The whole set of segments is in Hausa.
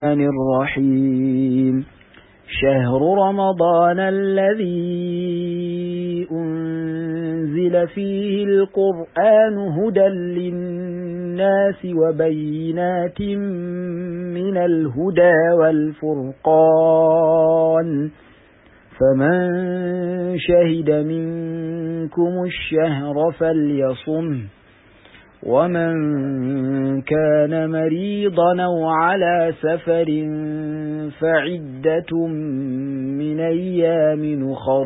الرحمن الرحيم شهر رمضان الذي أنزل فيه القرآن هدى للناس وبينات من الهدى والفرقان فمن شهد منكم الشهر فليصمه ومن كان مريضا أو على سفر فعدة من أيام أخر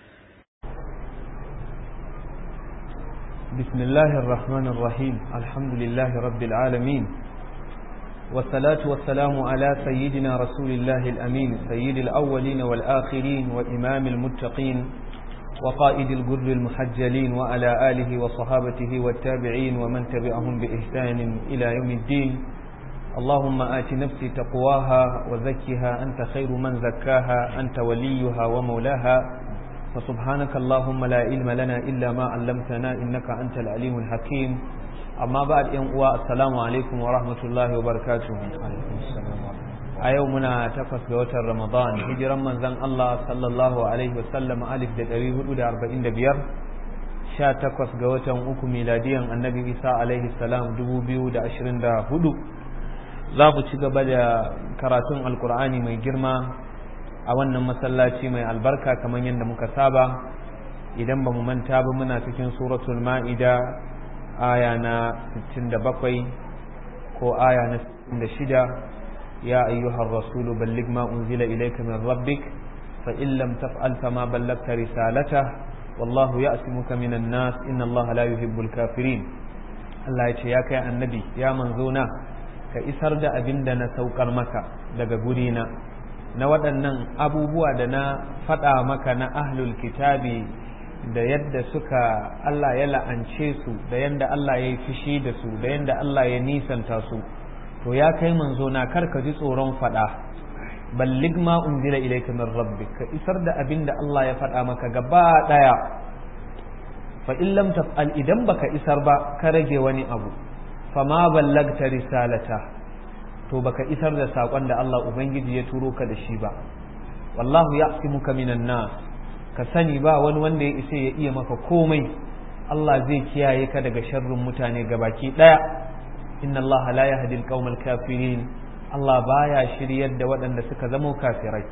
بسم الله الرحمن الرحيم الحمد لله رب العالمين والصلاة والسلام على سيدنا رسول الله الأمين سيد الأولين والآخرين وإمام المتقين وقائد الجر المحجلين وعلى آله وصحابته والتابعين ومن تبعهم بإحسان إلى يوم الدين اللهم آت نفسي تقواها وزكها أنت خير من زكاها أنت وليها ومولاها فسبحانك اللهم لا علم لنا إلا ما علمتنا إنك أنت العليم الحكيم أما بعد يوم السلام عليكم ورحمة الله وبركاته عليكم السلام a yau muna takwas ga watan ramadan hijiran manzan Allah sallallahu alaihi wasallam alif da ɗari hudu da arba'in da biyar sha takwas ga watan uku miladiyan annabi isa alaihi salam dubu biyu da ashirin da hudu za mu ci gaba da karatun alkur'ani mai girma a wannan masallaci mai albarka kamar yadda muka saba idan ba mu manta ba muna cikin suratul ma'ida aya na 67 ko aya na 66 يا أيها الرسول بلغ ما أنزل إليك من ربك فإن لم تفعل فما بلغت رسالته والله يأسمك من الناس إن الله لا يحب الكافرين الله يا يا النبي يا منزونا كإسر دا أبن دا نسوكر مكة daga gurina na waɗannan abubuwa da na faɗa maka na ahlul kitabi da yadda suka Allah ya la'ance su da yadda Allah ya yi fushi da su da yadda Allah ya nisanta su to ya kai manzo na kar ka ji tsoron faɗa ballig ma unzila ilayka min rabbik ka isar da abin da Allah ya faɗa maka gaba ɗaya fa in lam taf'al idan baka isar ba ka rage wani abu fa ma ballagta risalata to baka isar da sakon da Allah ubangiji ya turo ka da shi ba wallahu ya'simuka minan nas ka sani ba wani wanda ya isa ya iya maka komai Allah zai kiyaye ka daga sharrin mutane gabaki ɗaya inna Allah la yahdi al kafirin Allah baya shiryar da waɗanda suka zama kafirai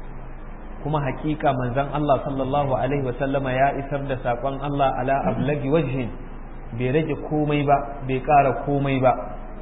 kuma hakika manzon Allah sallallahu alaihi wasallama ya isar da saƙon Allah ala ablagi wajhin bai rage komai ba bai ƙara komai ba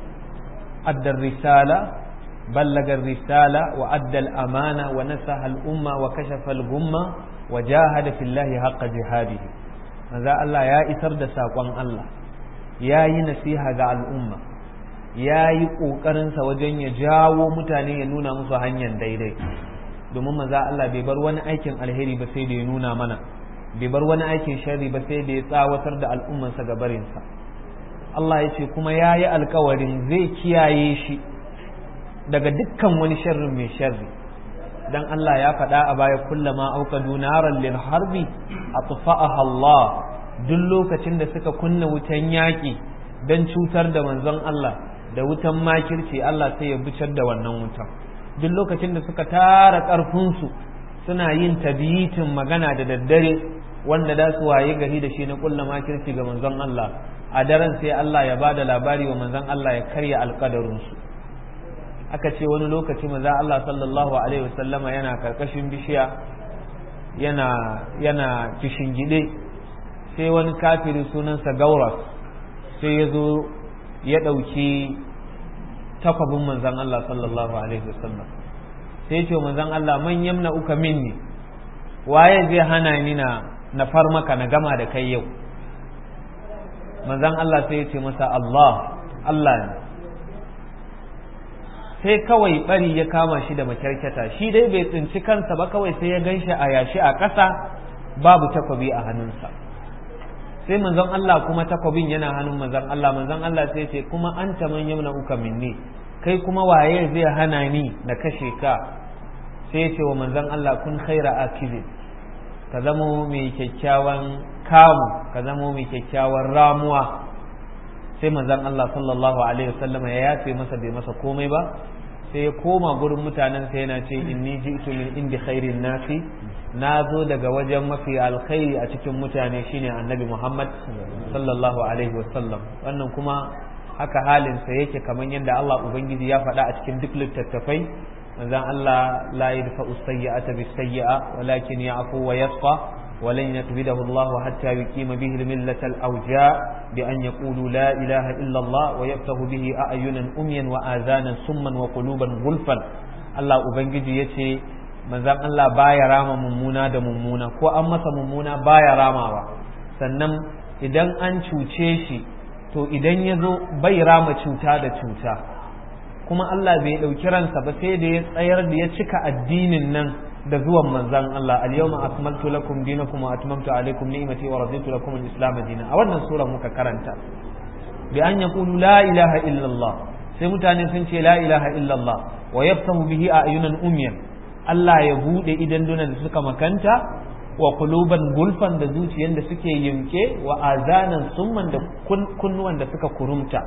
addar risala ballagar risala wa addal amana wa nasaha al-umma wa kashafa al-gumma wa jahada fillahi haqqa jihadihi manzo Allah ya isar da saƙon Allah ya yi nasiha ga al'umma ya yi ƙoƙarinsa wajen ya jawo mutane ya nuna musu hanyar daidai domin maza Allah bai bar wani aikin alheri ba sai da ya nuna mana bai bar wani aikin sharri ba sai da ya tsawatar da al'ummansa ga barinsa Allah ya ce kuma ya yi alkawarin zai kiyaye shi daga dukkan wani sharrin mai sharri dan Allah ya faɗa a baya kullama auqadu naran lil harbi atfa'aha Allah duk lokacin da suka kunna wutan yaƙi don cutar da manzon Allah da wutan makirci Allah sai ya bicar da wannan wutan duk lokacin da suka tara ƙarfinsu suna yin tabiyitin magana da daddare wanda da su waye gari da shi na kulla makirci ga manzon Allah a daren sai Allah ya bada labari wa manzon Allah ya karya alƙadarinsu aka ce wani lokaci maza Allah sallallahu alaihi wasallama yana karkashin bishiya yana yana kishin gide sai wani kafiri sunansa gauras sai ya zo ya ɗauki takwabin manzan Allah sallallahu Alaihi wasallam sai ce manzan Allah man yamna uka minni waye zai hana ni na na far maka na gama da kai yau manzan Allah sai ya ce masa Allah Allah ne sai kawai bari ya kama shi da makyarkyata shi dai bai tsinci kansa ba kawai sai ya gan shi a yashi a ƙasa babu takwabi a hannunsa sai manzon Allah kuma takwabin yana hannun manzon Allah manzon Allah sai ce kuma an ta man yamna uka minni kai kuma waye zai hana ni na kashe ka sai ce wa manzon Allah kun khaira akizi ka zamo mai kyakkyawan kamu ka zamo mai kyakkyawan ramuwa sai manzon Allah sallallahu alaihi wasallam ya yafe masa bai masa komai ba sai ya koma gurin mutanen sai yana ce inni ji'tu min indi khairin nasi na zo daga wajen mafi alkhairi a cikin mutane shine annabi Muhammad sallallahu alaihi wasallam wannan kuma haka halinsa yake kamar yadda Allah ubangiji ya faɗa a cikin duk littattafai manzon Allah la yadfa'u sayyi'ata bis sayyi'a walakin ya'fu wa yasfa ولن يقبضه الله حتى يقيم به الملة الأوجاع بأن يقولوا لا إله إلا الله ويفتح به أعينا أميا وآذانا سما وقلوبا غلفا الله أبنجي يتي manzan Allah baya rama mummuna da mummuna ko an masa mummuna baya ramawa sannan idan an cuce shi to idan ya zo bai rama cuta da cuta kuma Allah bai ɗauki ransa ba sai da ya tsayar da ya cika addinin nan da zuwan manzan Allah al-yawma akmaltu lakum dinakum wa atmamtu alaykum ni'mati wa raditu lakum al-islam dinan a wannan sura muka karanta bi an yaqulu la ilaha illa Allah sai mutane sun ce la ilaha illa Allah wa yaftahu bihi ayunan umyan Allah ya bude idan dunan da suka makanta wa quluban gulfan da zuciyan da suke yinke wa azanan summan da kunnuwan da suka kurumta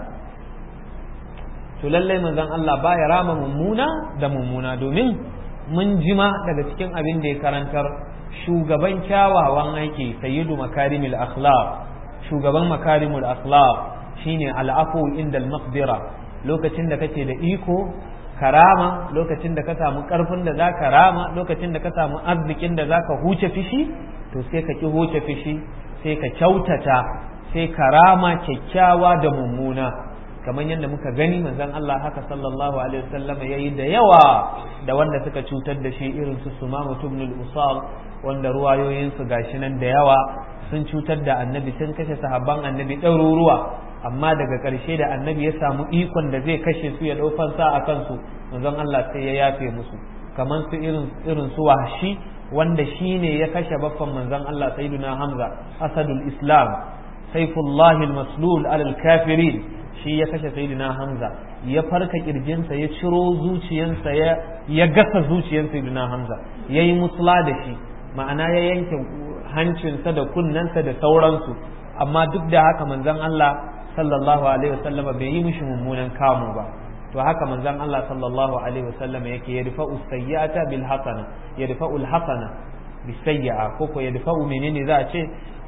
to lallai manzon Allah baya rama mummuna da mummuna domin mun jima daga cikin abin da ya karantar shugaban kyawawan aiki sayyidu makarimul akhlaq shugaban makarimul akhlaq shine al'afu inda al-maqdira lokacin da kake da iko karama lokacin da ka samu karfin da za ka rama lokacin da ka samu arzikin da za ka huce fishi to sai ka ki huce fishi sai ka kyautata sai karama kyakkyawa da mummuna kamar yadda muka gani manzon Allah haka sallallahu alaihi wasallam yayi da yawa da wanda suka cutar da shi irin su Sumama ibn al-Usal wanda ruwayoyin su gashi nan da yawa sun cutar da annabi sun kashe sahabban annabi ɗaruruwa amma daga ƙarshe da annabi ya samu ikon da zai kashe su ya ɗau fansa a kansu manzon Allah sai ya yafe musu kamar su irin irin su wahshi wanda shine ya kashe baffan manzon Allah sayyiduna Hamza asadul Islam saifullahi al-maslul alal kafirin shi ya kashe sayyidina Hamza ya farka kirjinsa ya ciro zuciyansa ya ya gasa zuciyar sayyidina Hamza yayi musula da shi ma'ana ya yanke hancinsa da kunnensa da sauransu amma duk da haka manzon Allah sallallahu alaihi wasallama bai yi mishi mummunan kamu ba to haka manzon Allah sallallahu alaihi wasallama yake yadfa'u sayyi'ata bil hasana yadfa'u al hasana bis sayyi'a ko ko yadfa'u menene za a ce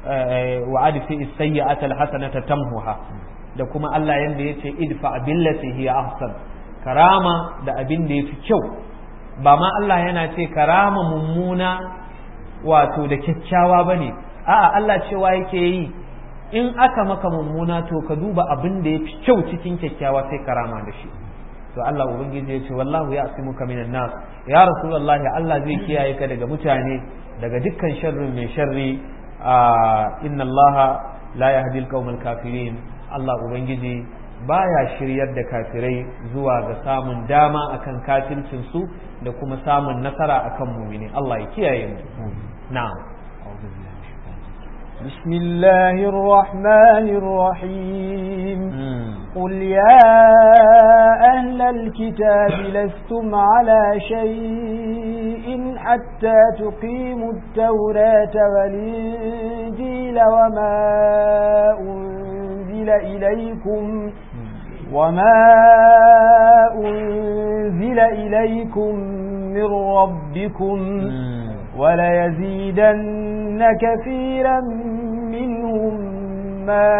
wa adfi sayyi'ata al hasanata tamhuha da kuma Allah yanda yace idfa billati hiya ahsan karama da abin da yafi kyau ba ma Allah yana ce karama mummuna wato da kyakkyawa bane a'a Allah cewa yake yi in aka maka mummuna to ka duba abin da yafi kyau cikin kyakkyawa sai karama da shi to Allah ubangiji ya ce wallahu ya'simuka minan nas ya rasulullahi Allah zai kiyaye ka daga mutane daga dukkan sharrin mai sharri inna Allah la yahdi al kafirin Allah ubangiji baya shiryar da kafirai zuwa ga samun dama akan kafircin su da kuma samun nasara akan mumini Allah ya kiyaye mu na'am بسم الله الرحمن الرحيم قل يا أهل الكتاب لستم على شيء حتى تقيموا التوراة والإنجيل وما أنزل إليكم وما أنزل إليكم من ربكم وليزيدن كثيرا منهم ما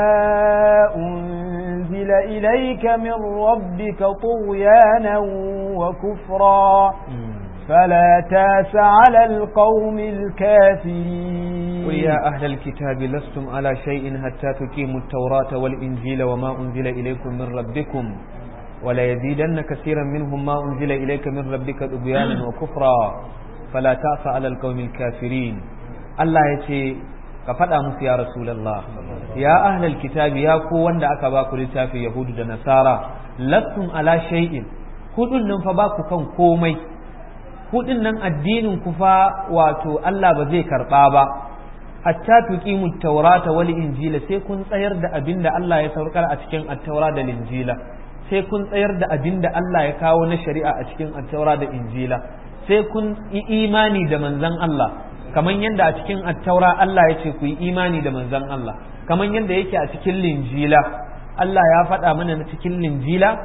أنزل إليك من ربك طغيانا وكفرا فلا تاس على القوم الكافرين قل يا أهل الكتاب لستم على شيء حتى تقيموا التوراة والإنجيل وما أنزل إليكم من ربكم وليزيدن كثيرا منهم ما أنزل إليك من ربك طغيانا وكفرا فلا تأس على القوم الكافرين الله يتي كفدا musu ya rasulullah ya ahlal kitabi ya ku wanda aka ba ku littafi yahudu da nasara lastum ala shay'in hudun nan fa ba ku kan komai hudun nan addinin ku fa wato Allah ba zai karba ba hatta tuqimu taurata wal injila sai kun tsayar da abinda Allah ya saukar a cikin at-taura da injila sai kun tsayar da abinda Allah ya kawo na shari'a a cikin at-taura da injila sai kun yi imani da manzan Allah kamar yadda a cikin attaura Allah ya ce ku yi imani da manzan Allah kamar yadda yake a cikin linjila Allah ya faɗa mana na cikin linjila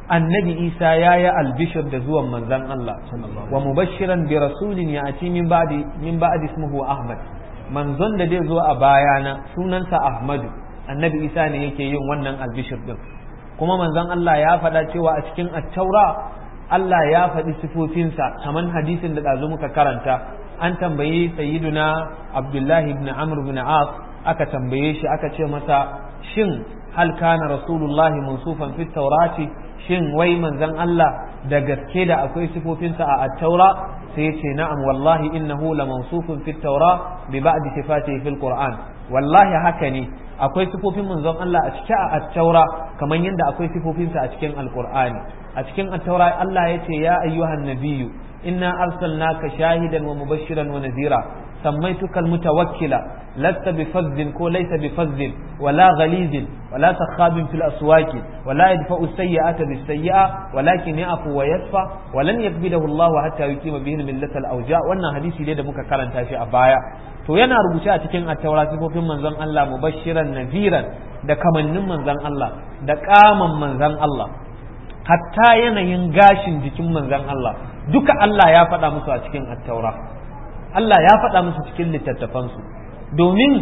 annabi isa ya yi albishir da zuwan manzan Allah wa mubashiran bi rasulin ya ati min ba'di min ba'di ismuhu ahmad manzon da zai zo a bayana sunansa ahmadu annabi isa ne yake yin wannan albishir din kuma manzon Allah ya faɗa cewa a cikin attaura Allah ya faɗi sifofinsa kamar hadisin da ɗazu muka karanta an tambayi sayyiduna abdullahi ibn amr ibn as aka tambaye shi aka ce masa shin hal kana rasulullahi mansufan fit taurati shin wai manzon Allah da gaske da akwai sifofinsa a attaura sai ya ce na'am wallahi innahu la mansufun fit taura bi ba'di sifatihi fil qur'an wallahi haka ne akwai sifofin manzon Allah a cikin attaura kamar yadda akwai sifofinsa a cikin alqur'ani a cikin attaura Allah ya ce ya ayyuhan nabiyyu inna arsalnaka shahidan wa mubashiran wa nadhira سميتك المتوكلة لست بفذ كو ليس بفذ ولا غليظ ولا سخاب في الأسواق ولا يدفع السيئة بالسيئة ولكن يعفو ويصفى ولن يقبله الله حتى يقيم به الملة الأوجاع وانا حديثي ليه da muka karanta shi a baya to yana rubuce a cikin attaura sifofin manzon Allah mubashiran naziran da kamannin manzon Allah da kaman manzon Allah hatta yanayin gashin jikin manzon Allah duka Allah ya faɗa musu a cikin attaura Allah ya faɗa musu cikin littattafansu domin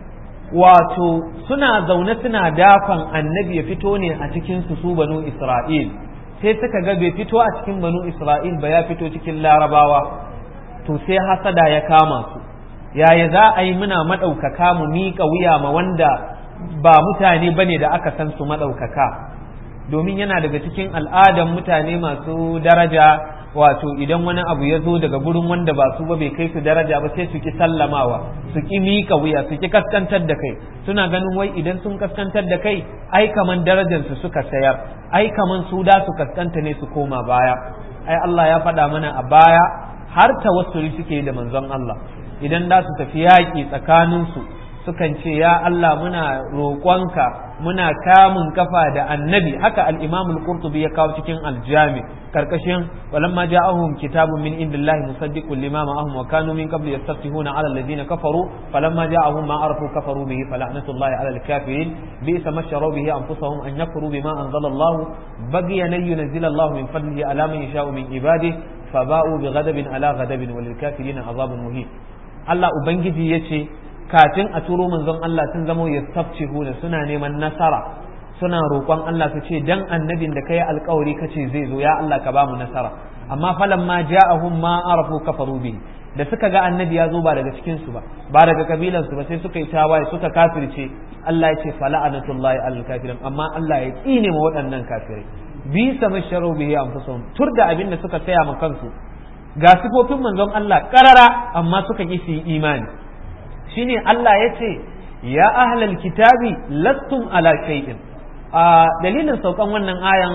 wato suna zaune suna dafan annabi ya fito ne a cikin su su banu Isra'il sai suka ga bai fito a cikin banu Isra'il ba ya fito cikin larabawa to sai hasada ya kama su yaya za a yi muna maɗaukaka mu miƙa wuya ma wanda ba mutane bane da aka san su maɗaukaka domin yana daga cikin al'adan mutane masu daraja wato idan wani abu ya zo daga gurin wanda ba su ba bai kai su daraja ba sai su ki sallamawa su ki mika wuya su ki kaskantar da kai suna ganin wai idan sun kaskantar da kai ai kaman darajar su suka sayar ai kaman su da su kaskanta ne su koma baya ai Allah ya faɗa mana a baya har tawassuli suke da manzon Allah idan da su tafi yaƙi tsakanin su sukan ce ya Allah muna roƙonka muna kamun kafa da annabi haka al-Imam al-Qurtubi ya kawo cikin al-Jami karkashin walamma ja'ahum kitabun min indillahi musaddiqun lima ma'ahum wa kanu min qabli yastaftihuna 'ala alladhina kafaru falamma ja'ahum ma arafu kafaru bihi fala'natullahi 'ala al-kafirin bi'sa ma sharu bihi anfusahum an yakfuru bima anzala Allah baghiyan an yunzila Allah min fadlihi 'ala man yasha'u min ibadihi faba'u bighadabin 'ala ghadabin walil kafirin 'adhabun muhin Allah ubangiji yace kafin a turo manzon Allah sun zamo ya huna suna neman nasara suna roƙon Allah su ce dan annabin da kai alƙawari kace zai zo ya Allah ka bamu nasara amma falan ma ja'ahum ma arafu kafaru bihi da suka ga annabi ya zo ba daga cikin su ba ba daga kabilan su ba sai suka yi tawaye suka kafirce Allah ya ce fala'anatullahi alal kafirin amma Allah ya tsine ma waɗannan kafirai bi sama sharu bihi anfusuhum tur da abin da suka saya ma kansu ga sifofin manzon Allah karara amma suka ki su yi imani shine Allah ya ce ya ahlal kitabi lastum ala shay'in a dalilin saukan wannan ayan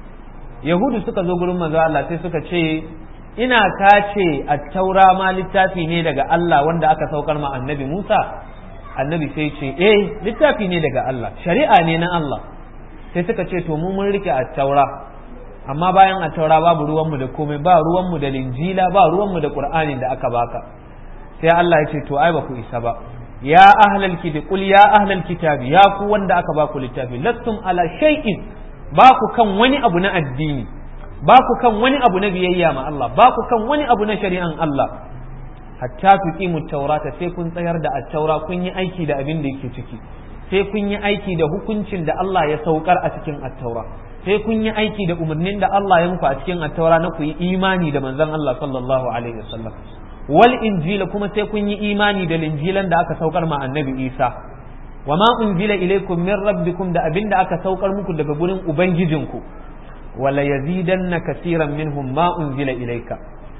yahudu suka zo gurin manzo Allah sai suka ce ina kace a taura ma littafi ne daga Allah wanda aka saukar ma annabi Musa annabi sai ce eh littafi ne daga Allah shari'a ne na Allah sai suka ce to mu mun rike a taura amma bayan a taura babu ruwanmu da komai ba ruwanmu da linjila ba ruwanmu da qur'anin da aka baka sai Allah ya ce to ai ba ku isa ba ya ahlal kitabi qul ya ahlal kitabi ya ku wanda aka ba ku littafi lastum ala shay'in ba ku kan wani abu na addini ba ku kan wani abu na biyayya ma Allah ba ku kan wani abu na shari'an Allah hatta tuqimu taurata sai kun tsayar da at-taura kun yi aiki da abin da yake ciki sai kun yi aiki da hukuncin da Allah ya saukar a cikin at-taura sai kun yi aiki da umarnin da Allah ya muku a cikin at-taura na ku yi imani da manzon Allah sallallahu alaihi wasallam wal injila kuma sai kun yi imani da linjilan da aka saukar ma annabi Isa wa ma unzila ilaykum min rabbikum da abinda aka saukar muku daga gurin ubangijinku wala yazidanna kaseeran minhum ma unzila ilayka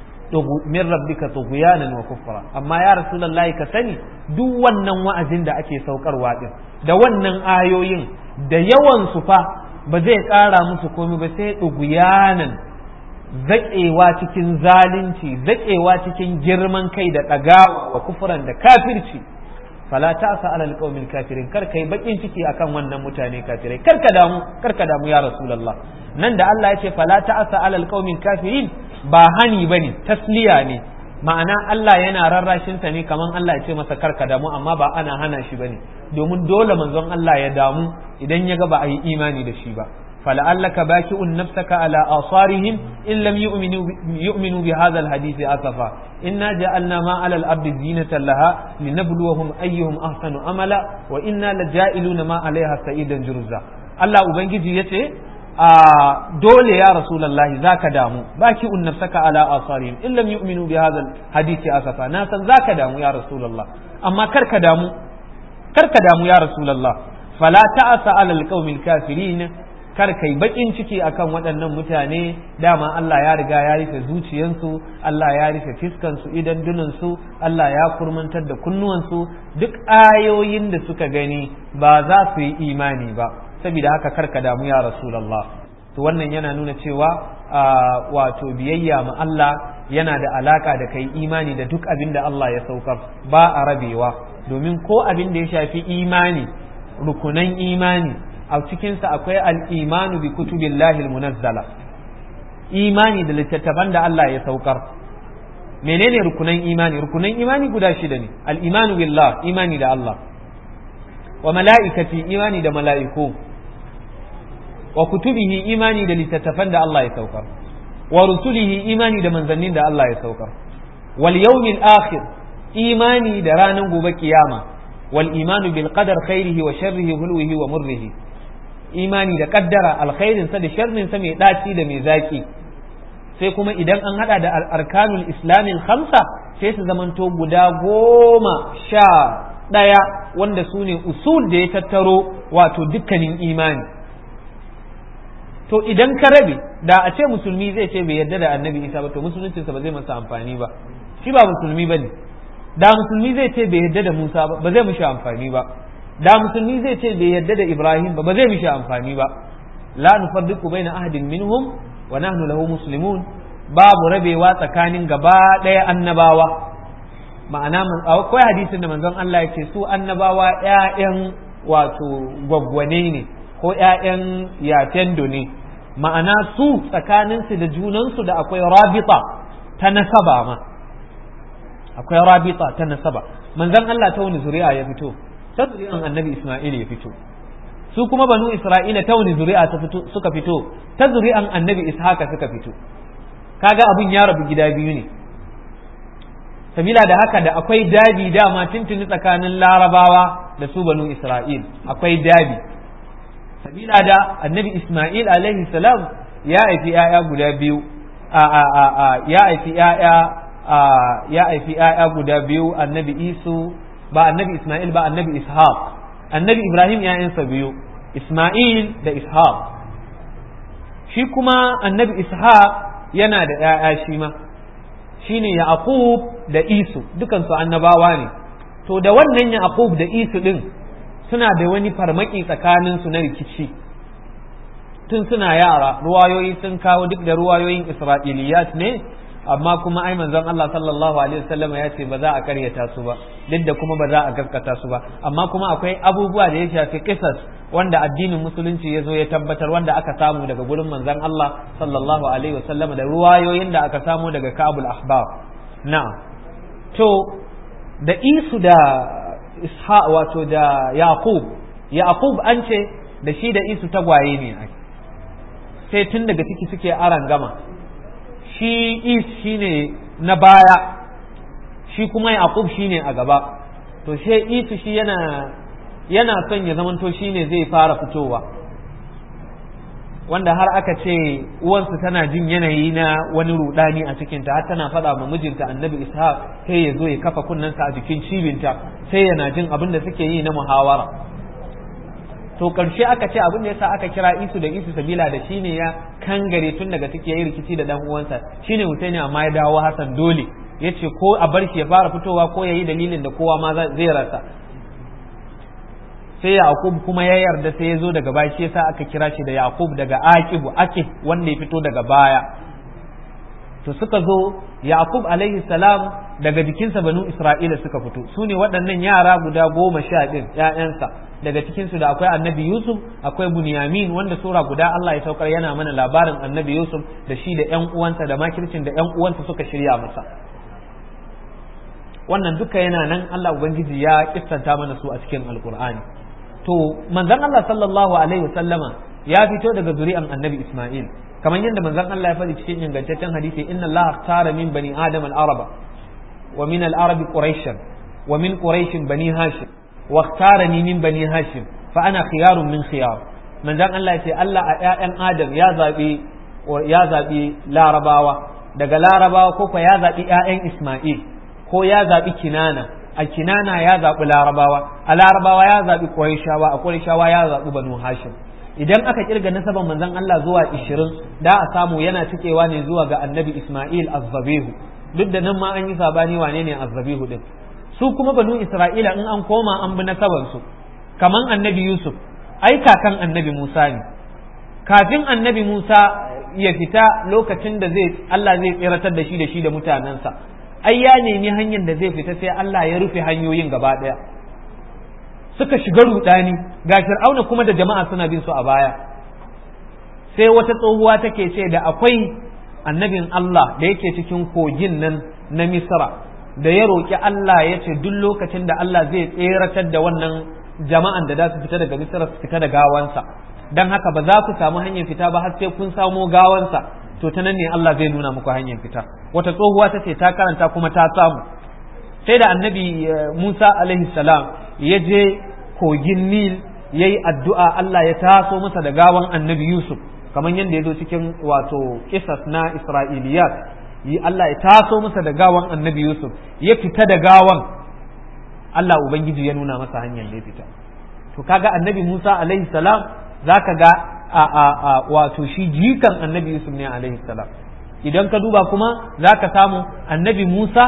min rabbika tughyanan wa kufra amma ya rasulullahi ka sani duk wannan wa'azin da ake saukarwa din da wannan ayoyin da yawan su fa ba zai ƙara musu komai ba sai tughyanan zaƙewa cikin zalunci zaƙewa cikin girman kai da ɗagawa wa kufuran da kafirci fala ta'sa ala alqawmil kafirin kar kai bakin ciki akan wannan mutane kafirai kar ka damu kar ka damu ya rasulullah nan da Allah ya ce fala ta'sa ala alqawmil kafirin ba hani bane tasliya ne ma'ana Allah yana rarrashin ta ne kaman Allah ya ce masa kar ka damu amma ba ana hana shi bane domin dole manzon Allah ya damu idan ya ga ba a yi imani da shi ba fala'allaka baki'un nafsaka ala asarihim in lam yu'minu yu'minu bi hadha alhadith asafa inna ja'alna ma 'ala al-ardi zinatan laha linabluwahum ayyuhum ahsanu amala wa inna laja'iluna ma 'alayha sa'idan jurza Allah ubangiji yace a dole ya rasulullahi zaka damu baki'un nafsaka ala asarihim in lam yu'minu bi hadha alhadith asafa na san zaka damu ya rasulullah amma kar ka damu kar ka damu ya rasulullah fala ta'asa 'ala al-qaumil kafirin kar kai bakin ciki akan waɗannan mutane dama Allah ya riga ya rufe zuciyansu Allah ya rufe fiskansu idan dunansu Allah ya kurmantar da kunnuwansu duk ayoyin da suka gani ba za su yi imani ba saboda haka karka damu ya rasulullah to wannan yana nuna cewa wato biyayya ma Allah yana da alaka da kai imani da duk abin da Allah ya saukar ba a rabewa domin ko abin da ya shafi imani rukunan imani a cikinsa akwai al'imanu bi kutubillahi munazzala imani da littattafan da Allah ya saukar menene rukunan imani rukunan imani guda shida ne al'imanu billah imani da Allah wa mala'ikati imani da mala'iku wa kutubihi imani da littattafan da Allah ya saukar wa rusulihi imani da manzannin da Allah ya saukar wal yawmil akhir imani da ranar gobe kiyama wal imanu bil qadar khairihi wa sharrihi hulwihi wa murrihi imani da kaddara alkhairinsa da sharrinsa mai ɗaci da mai zaki sai kuma idan an hada da arkanul islamin khamsa sai su zamanto guda goma sha ɗaya wanda su ne usul da ya tattaro wato dukkanin imani to idan ka rabe da a ce musulmi zai ce bai yarda da annabi isa ba to musuluncinsa ba zai masa amfani ba shi ba musulmi ba ne da musulmi zai ce bai yarda da musa ba ba zai mishi amfani ba da musulmi zai ce bai yarda da Ibrahim ba ba zai mishi amfani ba la nufarriqu baina ahadin minhum wa nahnu lahu muslimun babu rabewa tsakanin gaba ɗaya annabawa ma'ana akwai hadisin da manzon Allah ya ce su annabawa ƴaƴan wato gwaggwane ne ko ƴaƴan yatendo ne ma'ana su tsakaninsu da junansu da akwai rabita ta nasaba ma akwai rabita ta nasaba manzon Allah ta wani zuri'a ya fito ta zuri'an annabi Ismail ya fito su kuma banu Isra'ila ta wani zuri'a ta fito suka fito ta zuri'an annabi Ishaka suka fito kaga abun ya rabu gida biyu ne sabila da haka da akwai dabi dama tuntuni tsakanin larabawa da su banu Isra'il akwai dabi sabila da annabi Ismail alaihi salam ya haifi ‘ya'ya guda biyu a a a a ya haifi ‘ya'ya ya haifi ‘ya'ya guda biyu annabi Isu ba annabi Ismail ba annabi Ishaq annabi Ibrahim ‘ya'yansa biyu Ismail da Ishaq shi kuma annabi Ishaq yana da ‘ya'ya shi ma shi ne Yaqub da Isu dukansu annabawa ne to da wannan Yaqub da Isu ɗin suna da wani farmaki tsakaninsu na rikici tun suna yara ruwayoyi sun kawo duk da ruwayoyin Isra'iliyat ne amma kuma ai manzon Allah sallallahu alaihi wasallam ya ce ba za a karyata su ba duk da kuma ba za a gaskata su ba amma kuma akwai abubuwa da ya shafi kisas wanda addinin musulunci ya zo ya tabbatar wanda aka samu daga gurin manzon Allah sallallahu alaihi wasallam da ruwayoyin da aka samu daga Kabul Ahbab na'am to da isu da isha wato da yaqub yaqub an ce da shi da isu tagwaye ne sai tun daga ciki suke aran gama shi is shine na baya shi kuma yaqub shine a gaba to she isu shi yana yana son ya zamanto shine zai fara fitowa wanda har aka ce uwansu tana jin yanayi na wani rudani a cikinta har tana faɗa ma mijinta annabi ishaq sai ya zo ya kafa kunnensa a jikin cibinta sai yana jin abin da suke yi na muhawara to karshe aka ce abin da yasa aka kira isu da isu sabila da shine ya kangare tun daga take yi rikici da dan uwansa shine Husaini amma ya dawo Hassan dole yace ko a bar shi ya fara fitowa ko yayi dalilin da kowa ma zai rasa sai Yaqub kuma ya yarda sai ya zo daga baya shi yasa aka kira shi da Yaqub daga Aqibu Aqib wanda ya fito daga baya to suka zo Yaqub alaihi salam daga jikinsa banu Isra'ila suka fito su ne waɗannan yara guda goma sha ɗin ‘ya'yansa daga cikinsu da akwai annabi Yusuf akwai Bunyamin wanda sura guda Allah ya saukar yana mana labarin annabi Yusuf da shi da ‘yan uwansa da makircin da ‘yan uwansa suka shirya masa wannan duka yana nan Allah Ubangiji ya kistanta mana su a cikin Alƙur'ani to manzon Allah sallallahu alaihi wasallama ya fito daga zuri'an annabi Isma'il kamar yadda manzon Allah ya faɗi cikin ingantaccen hadisi inna Allah tara min bani adam al-araba wa min al-arabi quraishan wa min quraish bani hashim wa ikhtarani min bani hashim fa ana khiyarun min khiyar manzon Allah ya ce Allah a ƴaƴan adam ya zabi ya zabi larabawa daga larabawa ko ya zabi ƴaƴan Isma'il ko ya zabi kinana a kinana ya zabi larabawa a larabawa ya zabi quraishawa a quraishawa ya zabi banu hashim idan aka kirga nasaban manzon Allah zuwa 20 da a samu yana cikewa ne zuwa ga annabi Ismail azzabihu duk da nan ma an yi sabani wane ne azzabihu din su kuma banu Isra'ila in an koma an bi nasaban su kaman annabi Yusuf ai kakan annabi Musa ne kafin annabi Musa ya fita lokacin da zai Allah zai tsiratar da shi da shi da mutanensa ai ya nemi hanyar da zai fita sai Allah ya rufe hanyoyin gaba daya suka shiga rudani ga fir'auna kuma da jama'a suna bin su a baya sai wata tsohuwa take ce da akwai annabin Allah da yake cikin kogin nan na Misra da ya roƙi Allah ya ce duk lokacin da Allah zai tseratar da wannan jama'an da za su fita daga Misra su fita da gawansa dan haka ba za ku samu hanyar fita ba har sai kun samo gawansa to ta nan ne Allah zai nuna muku hanyar fita wata tsohuwa ta ce ta karanta kuma ta samu sai da annabi Musa alaihi salam ya je kogin Nil ya yi addu'a Allah ya taso masa da gawan annabi Yusuf kamar yadda ya zo cikin wato kisas na Isra'iliyat yi Allah ya taso masa da gawan annabi Yusuf ya fita da gawan Allah Ubangiji ya nuna masa hanyar da ya fita to kaga annabi Musa alaihi salam zaka ga a a a wato shi jikan annabi Yusuf ne alaihi salam idan ka duba kuma zaka samu annabi Musa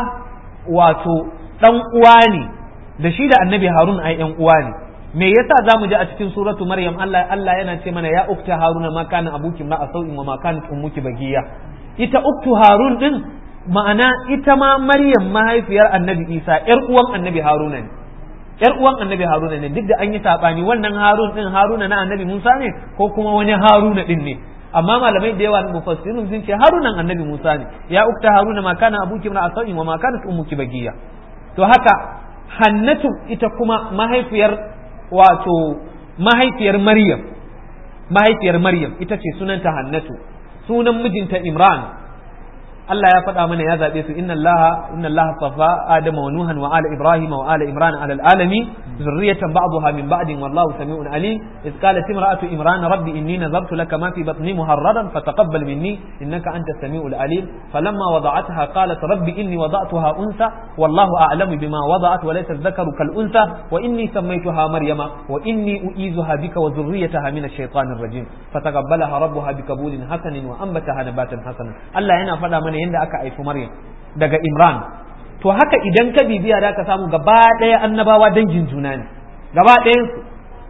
wato dan uwa ne da shi da annabi Harun ai yan uwa ne me yasa zamu ji a cikin suratu Maryam Allah Allah yana ce mana ya ukta Haruna ma kana abuki ma asau'in wa ma kanat ummuki bagiya ita uktu Harun din ma'ana ita ma Maryam mahaifiyar annabi Isa yar uwan annabi Haruna ne yar uwan annabi Haruna ne duk da an yi sabani wannan Harun din Haruna na annabi Musa ne ko kuma wani Haruna din ne amma malamai da yawa mufassirun sun ce Harunan annabi Musa ne ya ukta Haruna ma kana abuki ma asau'in wa ma kanat ummuki bagiya to haka Hannatu ita kuma mahaifiyar wato mahaifiyar Maryam mahaifiyar Maryam ita ce sunanta Hannatu sunan mijinta Imran Allah ya faɗa mana ya zaɓe su inna Allah inna Allah safa Adama wa Nuhan wa ala Ibrahim wa ala Imran ala alami zurriyatan ba'daha min ba'din wallahu sami'un alim iz qalat imra'atu Imran rabbi inni nazartu laka ma fi batni muharraran fataqabbal minni innaka antas sami'ul alim falamma wada'atha qalat rabbi inni wada'tuha unsa wallahu a'lamu bima wada'at wa laysa dhakaru kal unsa wa inni sammaytuha maryama wa inni u'izuha bika wa zurriyataha min ash-shaytanir rajim fataqabbalaha rabbuha bikabulin hasanin wa anbataha nabatan hasanan Allah yana faɗa mana yadda aka haifi Maryam daga Imran to haka idan ka bibiya da ka samu gaba ɗaya annabawa dangin juna ne gaba ɗayan su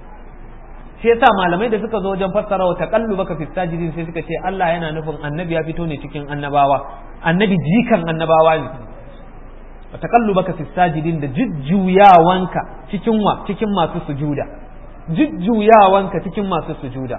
shi yasa malamai da suka zo wajen fassara wa taqallu baka fi sajidin sai suka ce Allah yana nufin annabi ya fito ne cikin annabawa annabi jikan annabawa ne wa taqallu baka fi sajidin da jujjuyawanka cikin wa cikin masu sujuda jujjuyawanka cikin masu sujuda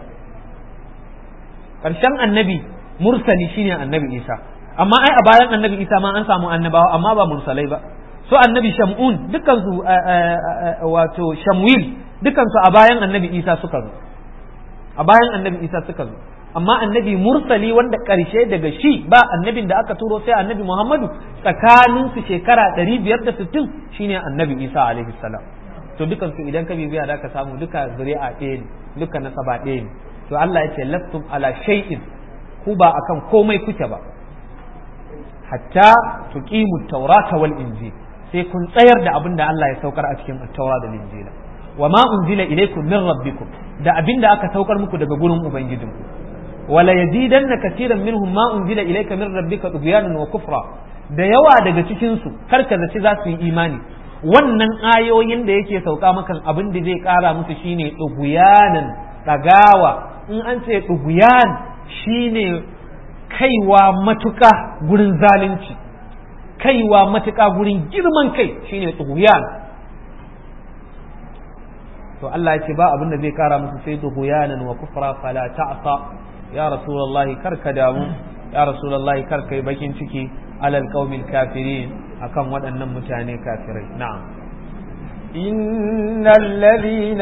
ƙarshen annabi mursali shine annabi Isa amma ai a bayan annabi isa ma an samu annabawa amma ba mursalai ba so annabi shamun dukansu wato shamwil dukansu a bayan annabi isa suka zo a bayan annabi isa suka zo amma annabi mursali wanda karshe daga shi ba annabin da aka turo sai annabi muhammadu tsakanin su shekara 560 shine annabi isa alaihi salam to dukansu idan ka bibiya da ka samu duka zuri'a ɗaya ne duka nasaba ɗaya ne to Allah ya ce lastum ala shay'in ku ba akan komai kuke ba hatta tuqimu taurata wal injil sai kun tsayar da abin da Allah ya saukar a cikin taura da injila wa ma unzila ilaykum min rabbikum da abin da aka saukar muku daga gurin ubangijinku wala yazidanna kaseeran minhum ma unzila ilayka min rabbika tughyanan wa kufra da yawa daga cikin su karka zaci za su yi imani wannan ayoyin da yake sauka makan abin da zai kara musu shine tughyanan dagawa in an ce tughyan shine kaiwa matuƙa gurin zalunci kaiwa matuƙa gurin girman kai shine tsuhuyan to Allah ya ce ba abin da zai kara musu sai tsuhuyanan wa kufra fala ta'sa ya rasulullahi kar ka damu ya rasulullahi kar kai bakin ciki alal qaumil kafirin akan waɗannan mutane kafirai na'am إن الذين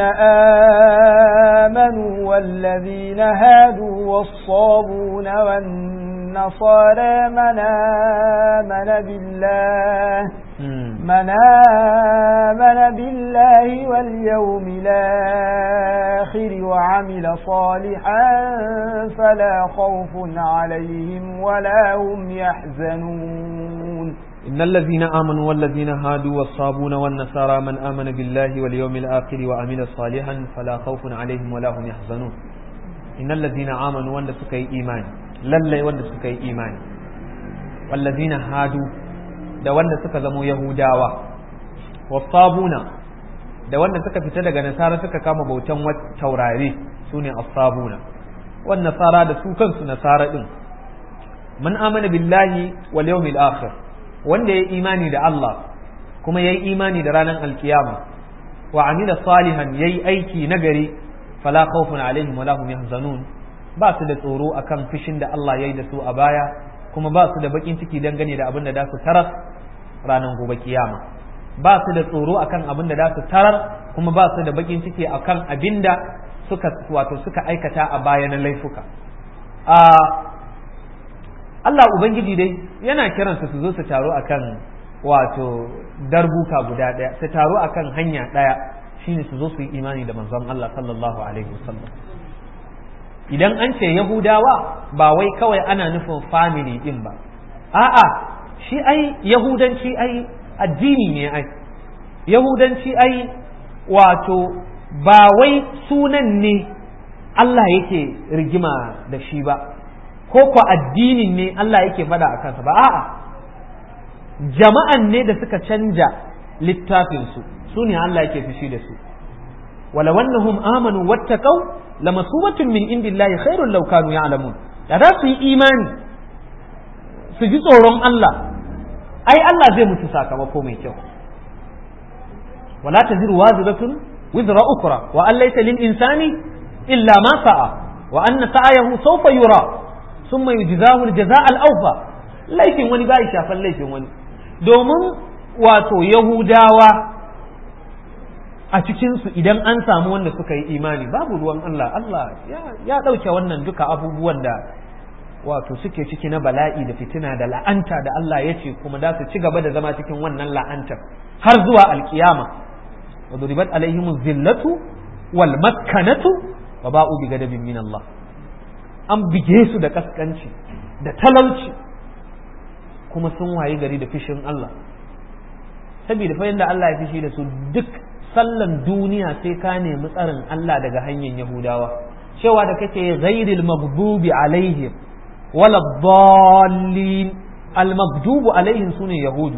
آمنوا والذين هادوا والصابون والنصارى من آمن بالله من آمن بالله واليوم الآخر وعمل صالحا فلا خوف عليهم ولا هم يحزنون إن الذين آمنوا والذين هادوا والصابون والنصارى من آمن بالله واليوم الآخر وعمل صالحا فلا خوف عليهم ولا هم يحزنون إن الذين آمنوا وند سكي إيمان للي وند سكي إيمان والذين هادوا da wanda suka zamo Yahudawa wasabuna da wanda suka fita daga nasara suka kama bautan taurare su ne asabuna wan nasara da su kansu nasara din man amana billahi wal yawmil akhir wanda ya imani da Allah kuma ya yi imani da ranar alkiyama wa amila salihan ya yi aiki nagari fala khawfun alaihim wala hum yahzanun ba su da tsoro akan fishin da Allah ya yi da su a baya kuma ba su da bakin ciki dangane da abin da za su tarar ranar gobe kiyama ba su da tsoro akan abin da za su tarar kuma ba su da bakin ciki akan abin da suka wato suka aikata a baya na laifuka a Allah Ubangiji dai yana kiransu su zo su taro akan wato darbuka guda ɗaya su taro akan hanya ɗaya shine su zo su yi imani da manzon Allah sallallahu alaihi wasallam idan an ce Yahudawa ba wai kawai ana nufin family din ba a'a shi ai Yahudanci ai addini ne ai Yahudanci ai wato ba wai sunan ne Allah yake rigima da shi ba ko ko addinin ne Allah yake faɗa a kansa ba a'a jama'an ne da suka canja littafinsu su ne Allah yake fushi da su wala wannahum amanu wattaqau lamasubatun min indillahi khairul law kanu ya'lamun da za su yi imani su ji tsoron Allah ai Allah zai mutu sakamako mai kyau wala taziru waziratun wizra ukra wa an laysa lil insani illa ma sa'a wa anna sa'ayahu sawfa yura sun mai jizahul jaza al'aufa laifin wani ba shafan laifin wani domin wato yahudawa a cikinsu idan an samu wanda suka yi imani babu ruwan Allah Allah ya ɗauke wannan duka abubuwan da wato suke ciki na bala'i da fitina da la'anta da Allah ya ce kuma da su ci gaba da zama cikin wannan la'antar har zuwa alkiyama wa duribat alaihim zillatu wal maskanatu wa ba'u bi gadabin min Allah an bige su da kaskanci da talauci kuma sun wayi gari da fishin Allah saboda fa yanda Allah ya fishi da su duk sallan duniya sai ka nemi tsarin Allah daga hanyar Yahudawa cewa da kake ghairil maghdubi alaihim wala dallin al maghdubu alaihim sune yahudu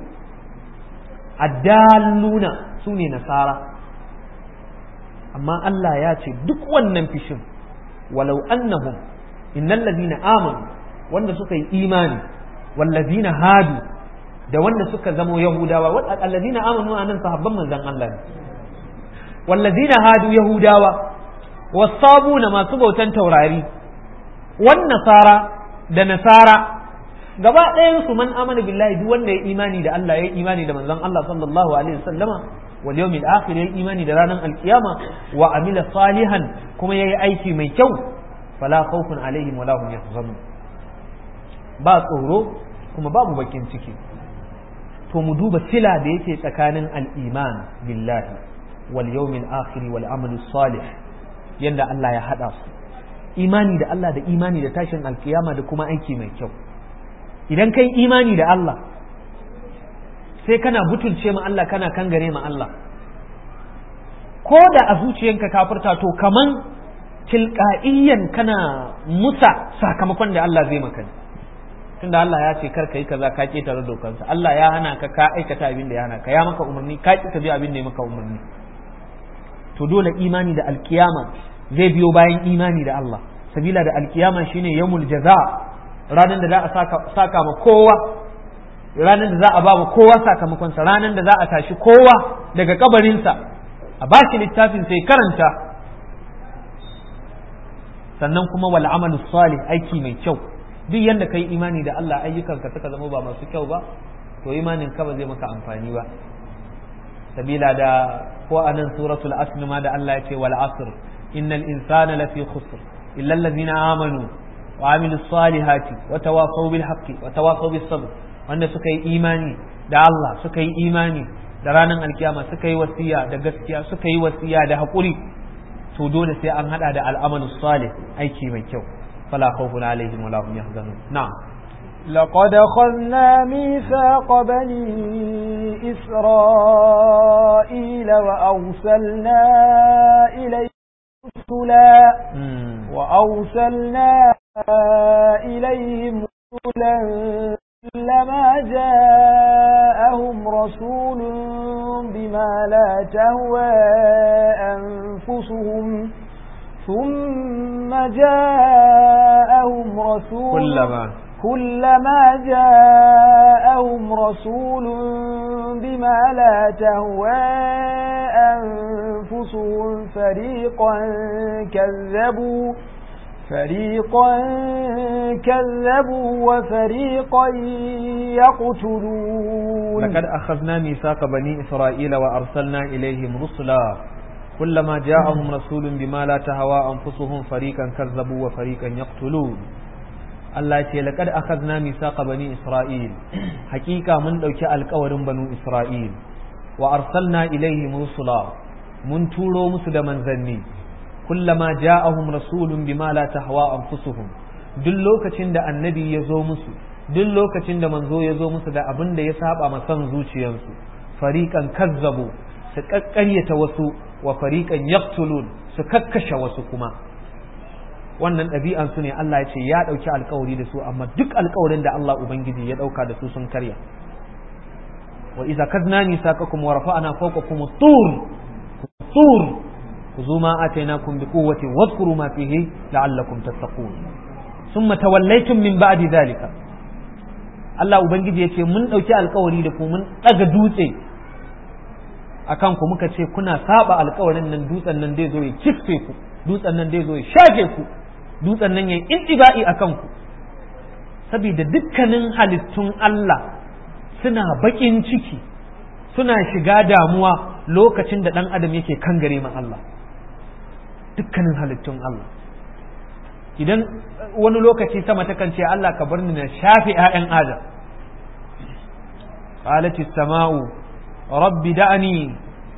addalluna sune nasara amma Allah ya ce duk wannan fishin walau annahum innal ladina amanu wanda suka yi imani wallazina hadu da wanda suka zamo yahudawa wallazina amanu anan sahabban manzon Allah ne wallazina hadu yahudawa wasabuna masu bautan taurari wan nasara da nasara gaba ɗayan su man amana billahi duk wanda ya imani da Allah ya imani da manzon Allah sallallahu alaihi wasallama wal yawmil akhir ya imani da ranar alkiyama wa amila salihan kuma yayi aiki mai kyau fala khawfun alaihim wala hum yahzanun ba tsoro kuma babu bakin ciki to mu duba sila da yake tsakanin al-iman billahi wal yawmil akhir wal amal salih yanda Allah ya hada su imani da Allah da imani da tashin alkiyama da kuma aiki mai kyau idan kai imani da Allah sai kana butulce ma Allah kana kangare ma Allah ko da a zuciyanka kafirta to kaman tilqa'iyyan kana musa sakamakon da Allah zai maka tunda Allah ya ce kar kai kaza ka ketare dokansa Allah ya hana ka ka aikata abin da ya hana ka ya maka umarni ka ki bi abin da ya maka umarni to dole imani da alkiyama zai biyo bayan imani da Allah sabila da alkiyama shine yawmul jaza ranar da za a saka saka ma kowa ranar da za a ba ma kowa sakamakonsa ranar da za a tashi kowa daga kabarinsa a ba shi littafin sai karanta sannan kuma wal amalu salih aiki mai kyau duk yanda kai imani da Allah ayyukanka suka zama ba masu kyau ba to imanin ka ba zai maka amfani ba sabila da ko anan suratul asr ma da Allah ya ce wal asr innal insana lafi khusr illa allazina amanu wa amilus salihati wa tawasaw bil haqqi wa tawasaw bis sabr wanda suka yi imani da Allah suka yi imani da ranar alkiyama suka yi wasiya da gaskiya suka yi wasiya da haƙuri to dole sai an hada da al'amalu salih aiki mai kyau fala khawfun alaihim wala hum yahzanun na'am لقد أخذنا ميثاق بني إسرائيل وأرسلنا إليهم رسلا وأرسلنا إليهم رسلا كلما جاءهم رسول بما لا تهوى أنفسهم ثم جاءهم رسول كلما كلما جاءهم رسول بما لا تهوى أنفسهم فريقا كذبوا فريقا كذبوا وفريقا يقتلون لقد أخذنا ميثاق بني إسرائيل وأرسلنا إليهم رسلا كلما جاءهم رسول بما لا تهوى أنفسهم فريقا كذبوا وفريقا يقتلون Allah ce laqad akhadna misaqa bani Isra'il hakika mun dauki alƙawarin banu Isra'il wa arsalna ilaihim rusula mun turo musu da manzanni kullama ja'ahum rasulun bima la tahwa anfusuhum duk lokacin da annabi ya zo musu duk lokacin da manzo ya zo musu da abin da ya saba ma son zuciyarsu fariqan kazzabu su kakkaryata wasu wa fariqan yaqtulun su kakkashe wasu kuma wannan ɗabi'an su ne Allah ya ce ya ɗauki alkawari da su amma duk alkawarin da Allah ubangiji ya ɗauka da su sun karya wa iza kadna misaqakum wa rafa'na fawqakum tur tur خذوا ما آتيناكم بقوة واذكروا ما فيه لعلكم تتقون ثم توليتم من بعد ذلك Allah Ubangiji ya ce mun ɗauki alkawari da ku mun ɗaga dutse a kanku muka ce kuna saba alkawarin nan dutsen nan dai zo ya kifte ku dutsen nan dai zo ya shafe ku dutsen nan ya yi intiba'i a kanku saboda dukkanin halittun Allah suna baƙin ciki suna shiga damuwa lokacin da ɗan adam yake kangare ma Allah dukkanin halittun Allah idan wani lokaci sama takan ce Allah ka bar ni na shafe ‘ya'yan adam qalati sama'u rabbi da'ani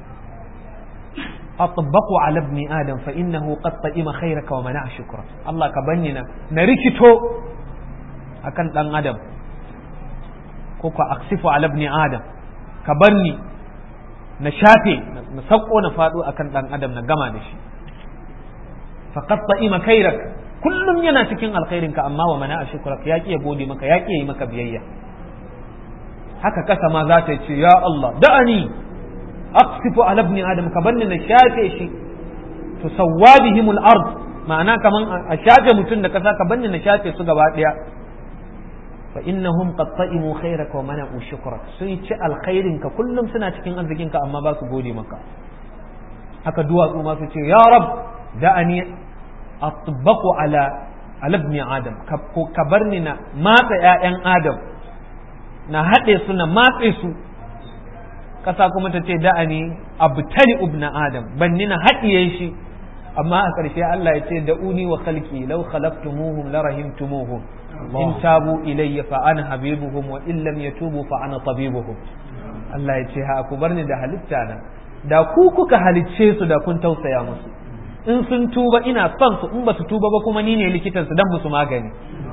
أطبق على ابن آدم فإنه قد طئم خيرك ومنع شكرا الله كبنينا نركتو أكن دان آدم كوكا أقصف على ابن آدم كبني نشافي نسقو نفادو أكن دان آدم نقما دشي فقد طئم خيرك kullum yana cikin alkhairinka amma wa mana a shukurak ya ya gode maka ya yi maka biyayya haka kasa ma za ta ce ya Allah da'ani aqsifu ala ibn adam ka banni na shafe shi to sawabihim al-ard ma'ana kaman a shafe mutum da kasa ka banni na shafe su gaba daya fa innahum qad ta'imu khairaka wa mana'u shukrak sun ci alkhairin ka kullum suna cikin arzikin ka amma ba su gode maka haka duwatsu ma su ce ya rab da'ani atbaqu ala ala ibn adam ka barni na matsa ƴaƴan adam na haɗe su na matse su ƙasa kuma ta ce da'ani abtali ibna adam banni na haɗiye shi amma a ƙarshe Allah ya ce da'uni wa khalqi law khalaqtumuhum la rahimtumuhum in tabu ilayya fa ana habibuhum wa in lam yatubu fa ana tabibuhum Allah ya ce ha ku barni da halitta na da ku kuka halicce su da kun tausaya musu in sun tuba ina son su in ba su tuba ba kuma ni ne likitan su dan musu magani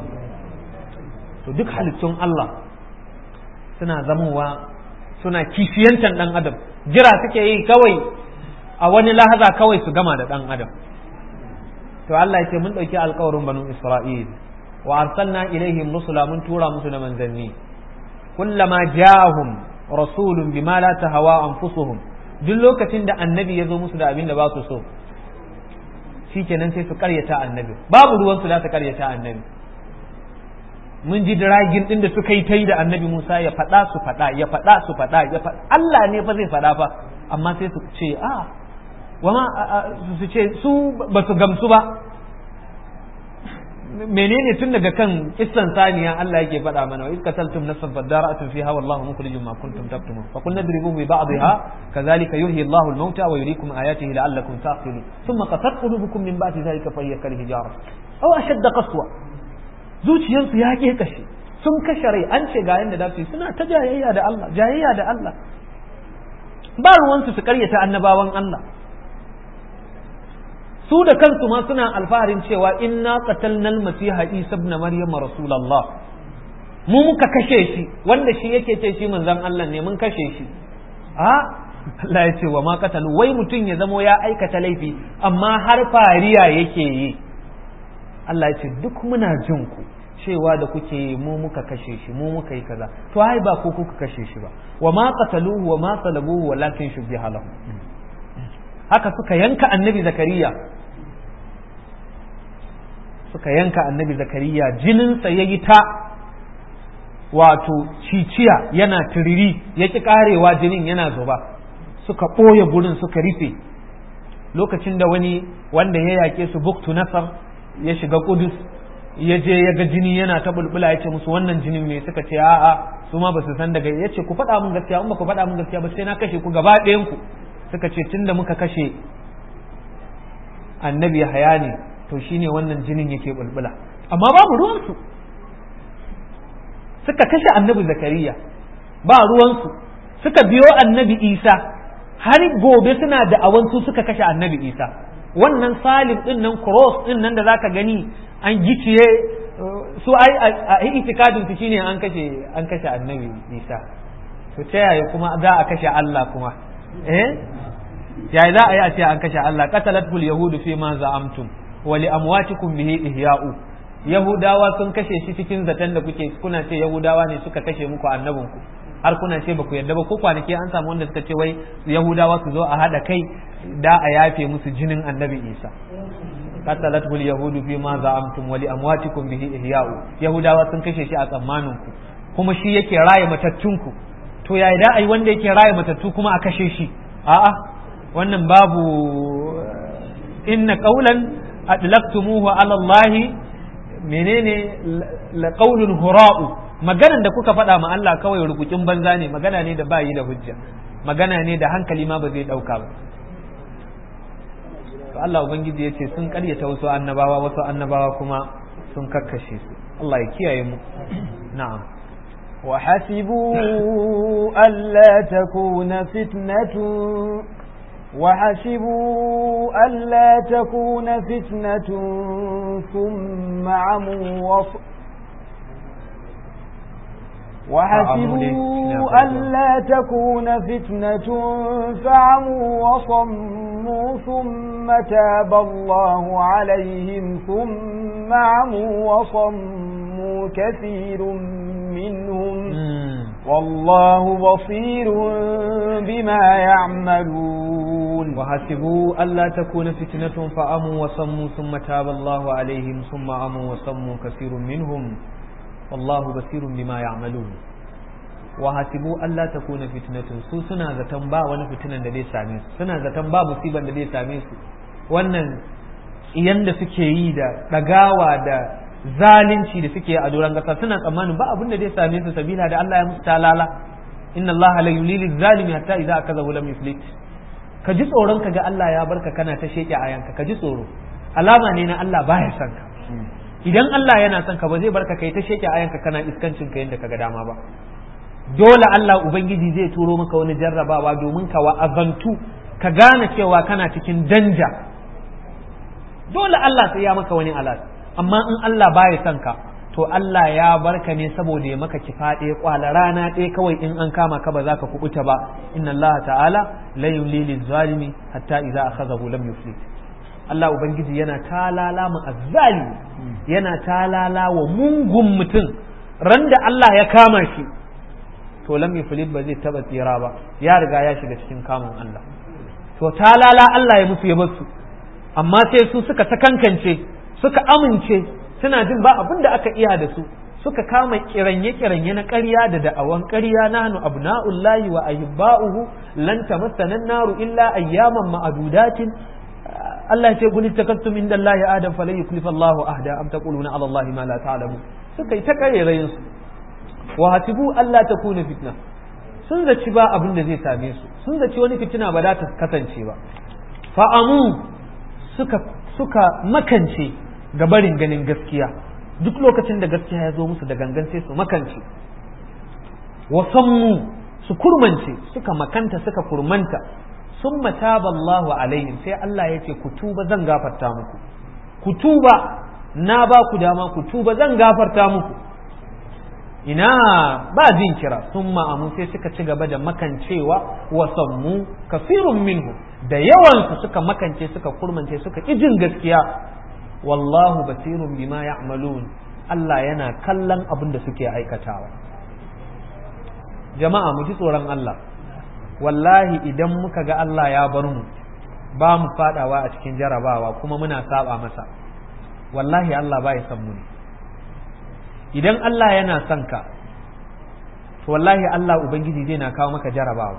to duk halittun Allah suna zamowa suna kishiyantan ɗan adam jira suke yi kawai a wani lahaza kawai su gama da ɗan adam to Allah ya ce mun ɗauki alkawarin banu Isra'il wa arsalna ilaihim rusula mun tura musu da manzanni kullama ja'ahum rasulun bima la tahawa anfusuhum duk lokacin da annabi ya zo musu da abin da ba su so shikenan sai su karyata annabi babu ruwan su da su karyata annabi mun ji diragin din da suka yi ta yi da annabi Musa ya faɗa su faɗa ya faɗa su faɗa ya faɗa Allah ne fa zai faɗa fa amma sai su ce a wama su ce su ba su gamsu ba menene tun daga kan kissan saniya Allah yake faɗa mana wa iskataltum nafsan fadara'atun fiha wallahu mukhrijum ma kuntum taktumun fa qulna idribuhu bi ba'dihha kadhalika yuhyi Allahu al-mauta wa yuriikum ayatihi la'allakum taqilun thumma qasat qulubukum min ba'di dhalika fa hiya kal hijara aw ashadda qaswa zuciyarsu ya ke kashe sun kashe rai an ce ga yanda da su suna ta jayayya da Allah jayayya da Allah ba ruwansu su karyata annabawan Allah su da kansu ma suna alfaharin cewa inna qatalna al-masiha isa ibn maryam rasulullah mu muka kashe shi wanda shi yake ce shi manzon Allah ne mun kashe shi a Allah ya ce wa ma qatalu wai mutum ya zamo ya aikata laifi amma har fariya yake yi Allah ya ce duk muna jin ku cewa da kuke yi mu muka kashe shi mu muka yi kaza to ai ba ku kuka kashe shi ba wa ma qataluhu wa ma salabuhu walakin shubbiha lahu haka suka yanka annabi zakariya suka yanka annabi zakariya jininsa ya yi ta wato ciciya yana turiri ya ki karewa jinin yana zuba suka ɓoye gurin suka rufe lokacin da wani wanda ya yake su buktu nasar ya shiga kudus ya je ya ga jini yana ta bulbula ya ce musu wannan jinin me suka ce a'a su ma ba su san daga ya ce ku faɗa mun gaskiya in ba ku faɗa mun gaskiya ba sai na kashe ku gaba ɗayan ku suka ce tunda muka kashe annabi haya ne to shine wannan jinin yake bulbula amma babu ruwansu suka kashe annabi zakariya ba ruwansu suka biyo annabi isa har gobe suna da awansu suka kashe annabi isa wannan salim din nan cross din nan da zaka gani an giciye su ai a itikadin su shine an kashe an kashe annabi isa to ta yaya kuma za a kashe Allah kuma eh yayi za a yi a ce an kashe Allah qatalatul yahudu fi ma za'amtum wa li amwatikum bihi ihya'u yahudawa sun kashe shi cikin zaton da kuke kuna ce yahudawa ne suka kashe muku annabinku har kuna ce ba ku yarda ba ko kwanaki an samu wanda suka ce wai yahudawa su zo a hada kai da a yafe musu jinin annabi isa qatalatul yahudu fi ma za'amtum wa li amwatikum bihi ihya'u yahudawa sun kashe shi a tsammanin ku kuma shi yake raye matattunku to yayi da ai wanda yake raye matattu kuma a kashe shi a'a wannan babu inna qawlan adlaktumuhu ala Allah menene la qawlun hura'u maganan da kuka faɗa ma Allah kawai rukukin banza ne magana ne da bayi da hujja magana ne da hankali ma ba zai ɗauka ba to Allah ubangiji yace sun karyata wasu annabawa wasu annabawa kuma sun kakkashe su Allah ya kiyaye mu na'am وحسبوا ألا تكون فتنة وحسبوا ألا تكون فتنة ثم عموا وص وحسبوا ألا تكون فتنة فعموا وصموا ثم تاب الله عليهم ثم عموا وصموا كثير منهم والله بصير بما يعملون وحسبوا ألا تكون فتنة فأموا وصموا ثم تاب الله عليهم ثم أموا وصموا كثير منهم والله بصير بما يعملون وحسبوا ألا تكون فتنة su suna zaton ba wani fitinan da zai same su suna zaton ba musiban da zai same su wannan iyan da suke yi da ɗagawa da zalunci da suke a doron kasa suna tsammanin ba abin da zai same su sabila da Allah ya musu talala inna Allah la yulili zalimi hatta idza akazahu lam yuflit ka ji tsoron ka ga Allah ya barka kana ta sheke ayanka ka ji tsoro alama ne na Allah baya son ka idan Allah yana son ka ba zai barka kai ta sheke ayanka kana iskancin ka yadda kaga dama ba dole Allah ubangiji zai turo maka wani jarrabawa domin ka wa'azantu ka gane cewa kana cikin danja dole Allah sai ya maka wani alat amma in Allah baya son ka to Allah ya barka ne saboda ya maka kifa ɗaya kwala rana ɗaya kawai in an kama ka ba za ka kubuta ba inna Allah ta'ala la yulili zalimi hatta idza akhadhahu lam yuflit Allah ubangiji yana talala mu azzali yana talala wa mungun mutum ran da Allah ya kama shi to lam yuflit ba zai taba tsira ba ya riga ya shiga cikin kamun Allah to talala Allah ya musu ya basu amma sai su suka sakankance suka amince suna jin ba abin da aka iya da su suka kama kiranye-kiranye na ƙarya da da'awan ƙarya na hannu abna'ullahi wa ahibba'uhu lan tamassana naru illa ayyaman ma'adudatin Allah ya ce qul takattum inda Allah adam falan yuklifa Allah ahda am taquluna ala Allah ma la ta'lamu suka yi ta karerayin su wa hasibu Allah takuna fitna sun zaci ba abin da zai same su sun zaci wani fitina ba za ta kasance ba fa'amu suka suka makance ga barin ganin gaskiya duk lokacin da gaskiya ya zo musu da gangan sai su makance wasammu su kurmance suka makanta suka kurmanta sun mataba Allahu alaihim sai Allah ya ce ku tuba zan gafarta muku ku tuba na ba ku dama ku tuba zan gafarta muku ina ba jin kira sun ma'amu sai suka ci gaba da makancewa wasammu kafirun minhu da yawansu suka makance suka kurmance suka jin gaskiya wallahu basirun bima ya'malun Allah yana kallon abin da suke aikatawa jama'a mu ji tsoron Allah wallahi idan muka ga Allah ya bar mu ba mu fadawa a cikin jarabawa kuma muna saba masa wallahi Allah ba ya san mu ne idan Allah yana son ka to wallahi Allah ubangiji zai na kawo maka jarabawa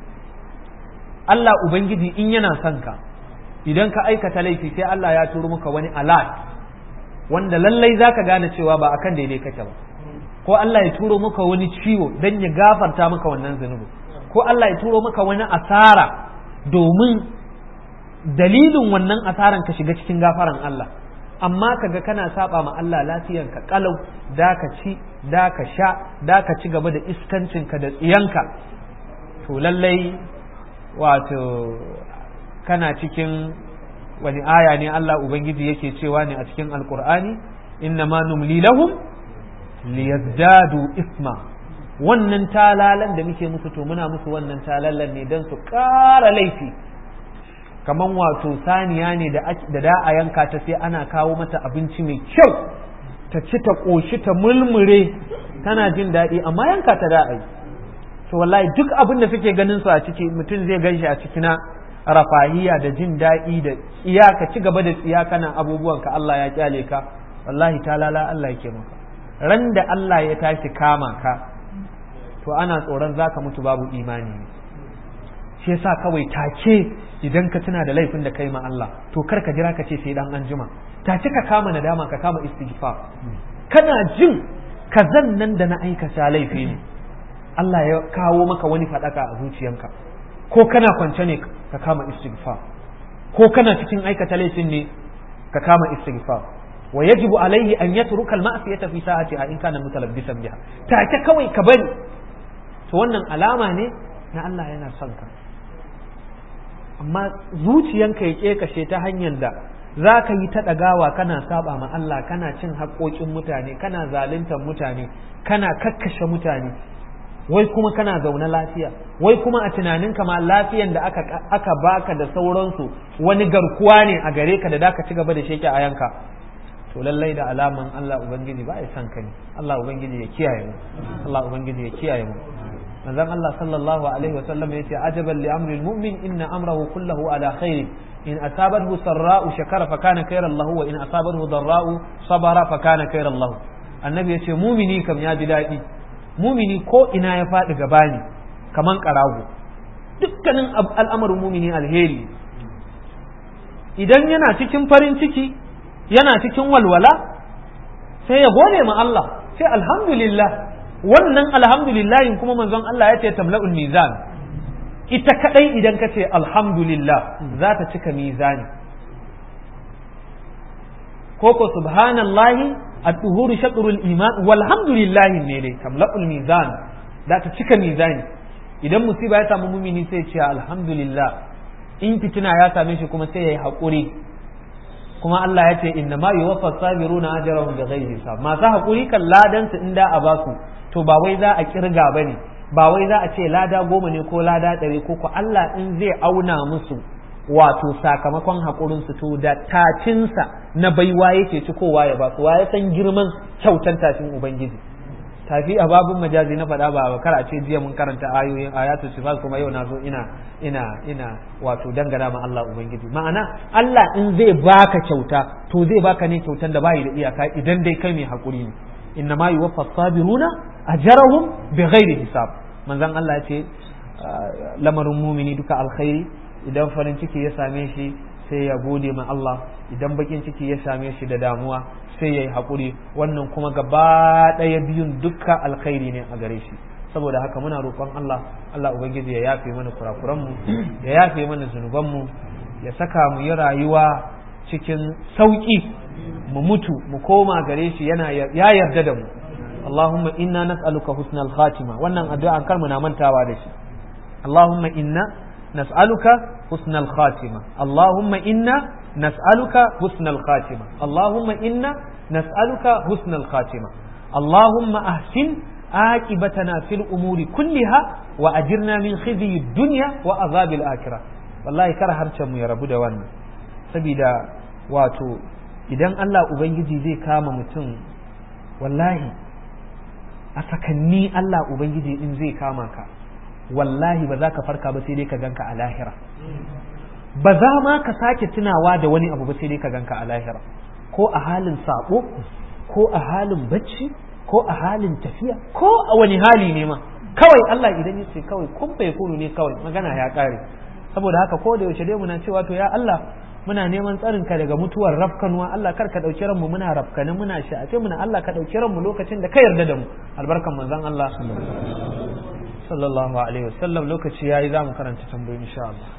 Allah ubangiji in yana son ka idan ka aikata laifi sai Allah ya turo maka wani alat wanda lallai zaka gane cewa ba akan daidai kake ba ko Allah ya turo maka wani ciwo dan ya gafarta maka wannan zunubi ko Allah ya turo maka wani asara domin dalilin wannan asaran ka shiga cikin gafaran Allah amma kaga kana saba ma Allah lafiyan ka kalau da ka ci da ka sha da ka ci gaba da iskancin ka da tsiyanka to lallai wato kana cikin wani aya ne Allah ubangiji yake cewa ne a cikin alkur'ani inna ma numli lahum liyazdadu isma wannan talalan da muke musu to muna musu wannan talalan ne don su ƙara laifi kaman wato saniya ne da da a yanka ta sai ana kawo mata abinci mai kyau ta ci ta ƙoshi ta mulmure tana jin daɗi amma yanka ta da ai to wallahi duk abin da suke ganin su a ciki mutum zai gan shi a ciki na rafahiya da jin daɗi da tsiya ka ci gaba da tsiya kana abubuwan ka Allah ya kyale ka wallahi talala Allah yake maka ran da Allah ya tashi kama ka to ana tsoron zaka mutu babu imani ne shi yasa kawai take idan ka tuna da laifin da kai ma Allah to kar ka jira ka ce sai dan anjima take ka kama nadama ka kama istighfar kana jin kazan nan da na aikata laifi ne Allah ya kawo maka wani fadaka a zuciyanka ko kana kwance ne ka kama istighfar ko kana cikin aikata laifin ne ka kama istighfar wa yajibu alaihi an yatruka al-ma'siyata fi sa'atiha in kana mutalabbisan biha take kawai ka bari to wannan alama ne na Allah yana son ka amma zuciyanka ya kekashe ta hanyar da za ka yi ta ɗagawa kana saba ma Allah kana cin haƙoƙin mutane kana zaluntar mutane kana kakkashe mutane wai kuma kana zaune lafiya wai kuma a tunaninka ma lafiyan da aka, aka baka da sauransu wani garkuwa ne a gare ka da da ka ci gaba da sheke a yanka to lallai da alaman Allah ubangiji ba ya san ka ne Allah ubangiji ya kiyaye mu Allah ubangiji ya kiyaye mu manzon Allah sallallahu alaihi wa sallam yace ajaban li amri almu'min inna amrahu kullahu ala khair in asabathu sarra'u shakara fa kana khairan lahu wa in asabathu darra'u sabara fa kana khairan lahu annabi yace mumini kam ya ji dadi mumini ko ina ya faɗi gaba ne kaman ƙarago dukkanin al'amarin mumini alheri idan yana cikin farin ciki yana cikin walwala sai ya gode ma Allah sai alhamdulillah wannan alhamdulillahin kuma manzon Allah ya ce tamla'ul mizan ita kadai idan ka ce alhamdulillah za ta cika mizani koko subhanallahi at-tuhuru shatrul iman walhamdulillah ne dai tamla'ul mizan za ta cika mizani idan musiba ya samu mumini sai ce alhamdulillah in fitina ya same shi kuma sai yayi hakuri kuma Allah ya ce inna ma yuwaffa sabiruna ajrahum bighairi hisab masu hakuri kan ladan su inda a basu to ba wai za a kirga bane ba wai za a ce lada goma ne ko lada ɗari ko ko Allah in zai auna musu wato sakamakon haƙurin su to da tacinsa na baiwa yake cikowa ya ba su wa ya san girman kyautan tafin ubangiji tafi a babun majazi na faɗa ba kar a ce jiya mun karanta ayoyin ayatul sifat kuma yau na zo ina ina ina wato dangana ma Allah ubangiji ma'ana Allah in zai baka kyauta to zai baka ne kyautan da bai da iyaka idan dai kai mai hakuri ne inna ma yuwaffa sabiruna ajrahum bighairi hisab manzon Allah ya ce lamarin mumini duka alkhairi idan farin ciki ya same shi sai ya gode ma Allah idan bakin ciki ya same shi da damuwa sai ya yi haƙuri wannan kuma gaba ɗaya biyun dukka alkhairi ne a gare shi saboda haka muna roƙon Allah Allah ubangiji ya yafe mana kurakuranmu ya yafe mana zunubanmu ya saka mu yi rayuwa cikin sauƙi mu mutu mu koma gare shi yana ya yarda da mu Allahumma inna nas'aluka husnal khatima wannan addu'a kar mu na mantawa da shi Allahumma inna nas'aluka husnal khatima Allahumma inna nas'aluka husnal khatima Allahumma inna nas'aluka husnal khatima Allahumma ahsin عاقبتنا في الأمور كلها وأجرنا من خزي الدنيا وعذاب الآخرة والله كره harcen mu ya rabu da wannan saboda wato idan Allah ubangiji zai kama mutum wallahi a sakanni Allah ubangiji in zai kama ka wallahi ba za ka farka ba sai dai ka ganka a lahira ba za ma ka sake tunawa da wani abu ba sai dai ka ganka a lahira ko a halin sabo ko a halin bacci ko a halin tafiya ko a wani hali ne ma kawai Allah idan ya ce kawai kun bai kunu ne kawai magana ya kare saboda haka ko da yaushe dai muna cewa to ya Allah muna neman tsarin ka daga mutuwar rafkanuwa Allah kar ka dauki ranmu muna rafkani muna sha'afe muna Allah ka dauki ranmu lokacin da ka yarda da mu albarkan manzon Allah sallallahu alaihi wasallam lokaci yayi zamu karanta tambayoyi insha Allah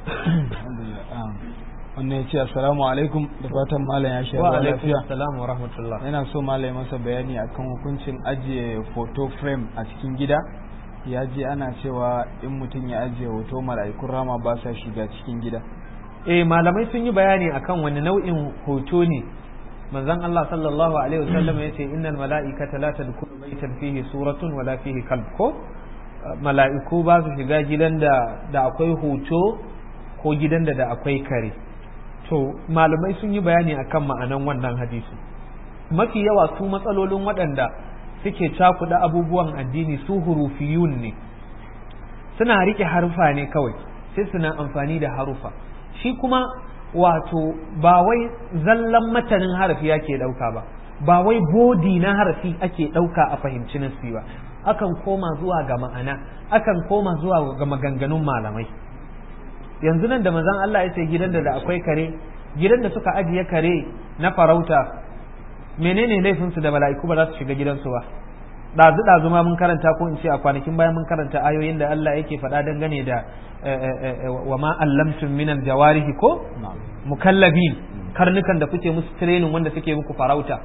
wannan ya ce assalamu alaikum da fatan malam ya sha wa ruwa alaikum lafiya assalam wa rahmatullah yana so malam ya masa bayani akan hukuncin ajiye photo frame a cikin gida ya ji ana cewa in mutum ya ajiye hoto mala'ikun rama ba sa shiga cikin gida eh malamai sun yi bayani akan wani nau'in hoto ne manzon Allah sallallahu alaihi wasallam yace innal mala'ikata la tadkhulu baytan fihi suratun wala fihi kalb ko mala'iku ba su shiga gidan da da akwai hoto ko gidan da da akwai kare to malamai sun yi bayani akan ma'anan wannan hadisi mafi yawa su matsalolin waɗanda suke cakuɗa abubuwan addini su hurufiyun ne suna riƙe harufa ne kawai sai suna amfani da harufa shi kuma wato ba wai zallan matanin harafi yake ɗauka ba ba wai bodi na harafi ake ɗauka a fahimci nasi ba akan koma zuwa ga ma'ana akan koma zuwa ga maganganun malamai yanzu nan da manzon Allah ya ce gidan da da akwai kare gidan da suka ajiye kare na farauta menene laifin su da mala'iku ba za su shiga gidansu ba dazu dazu ma mun karanta ko in ce a kwanakin bayan mun karanta ayoyin da Allah yake faɗa dangane da wa ma allamtum min aljawarihi ko mukallabin karnukan da kuke musu training wanda suke muku farauta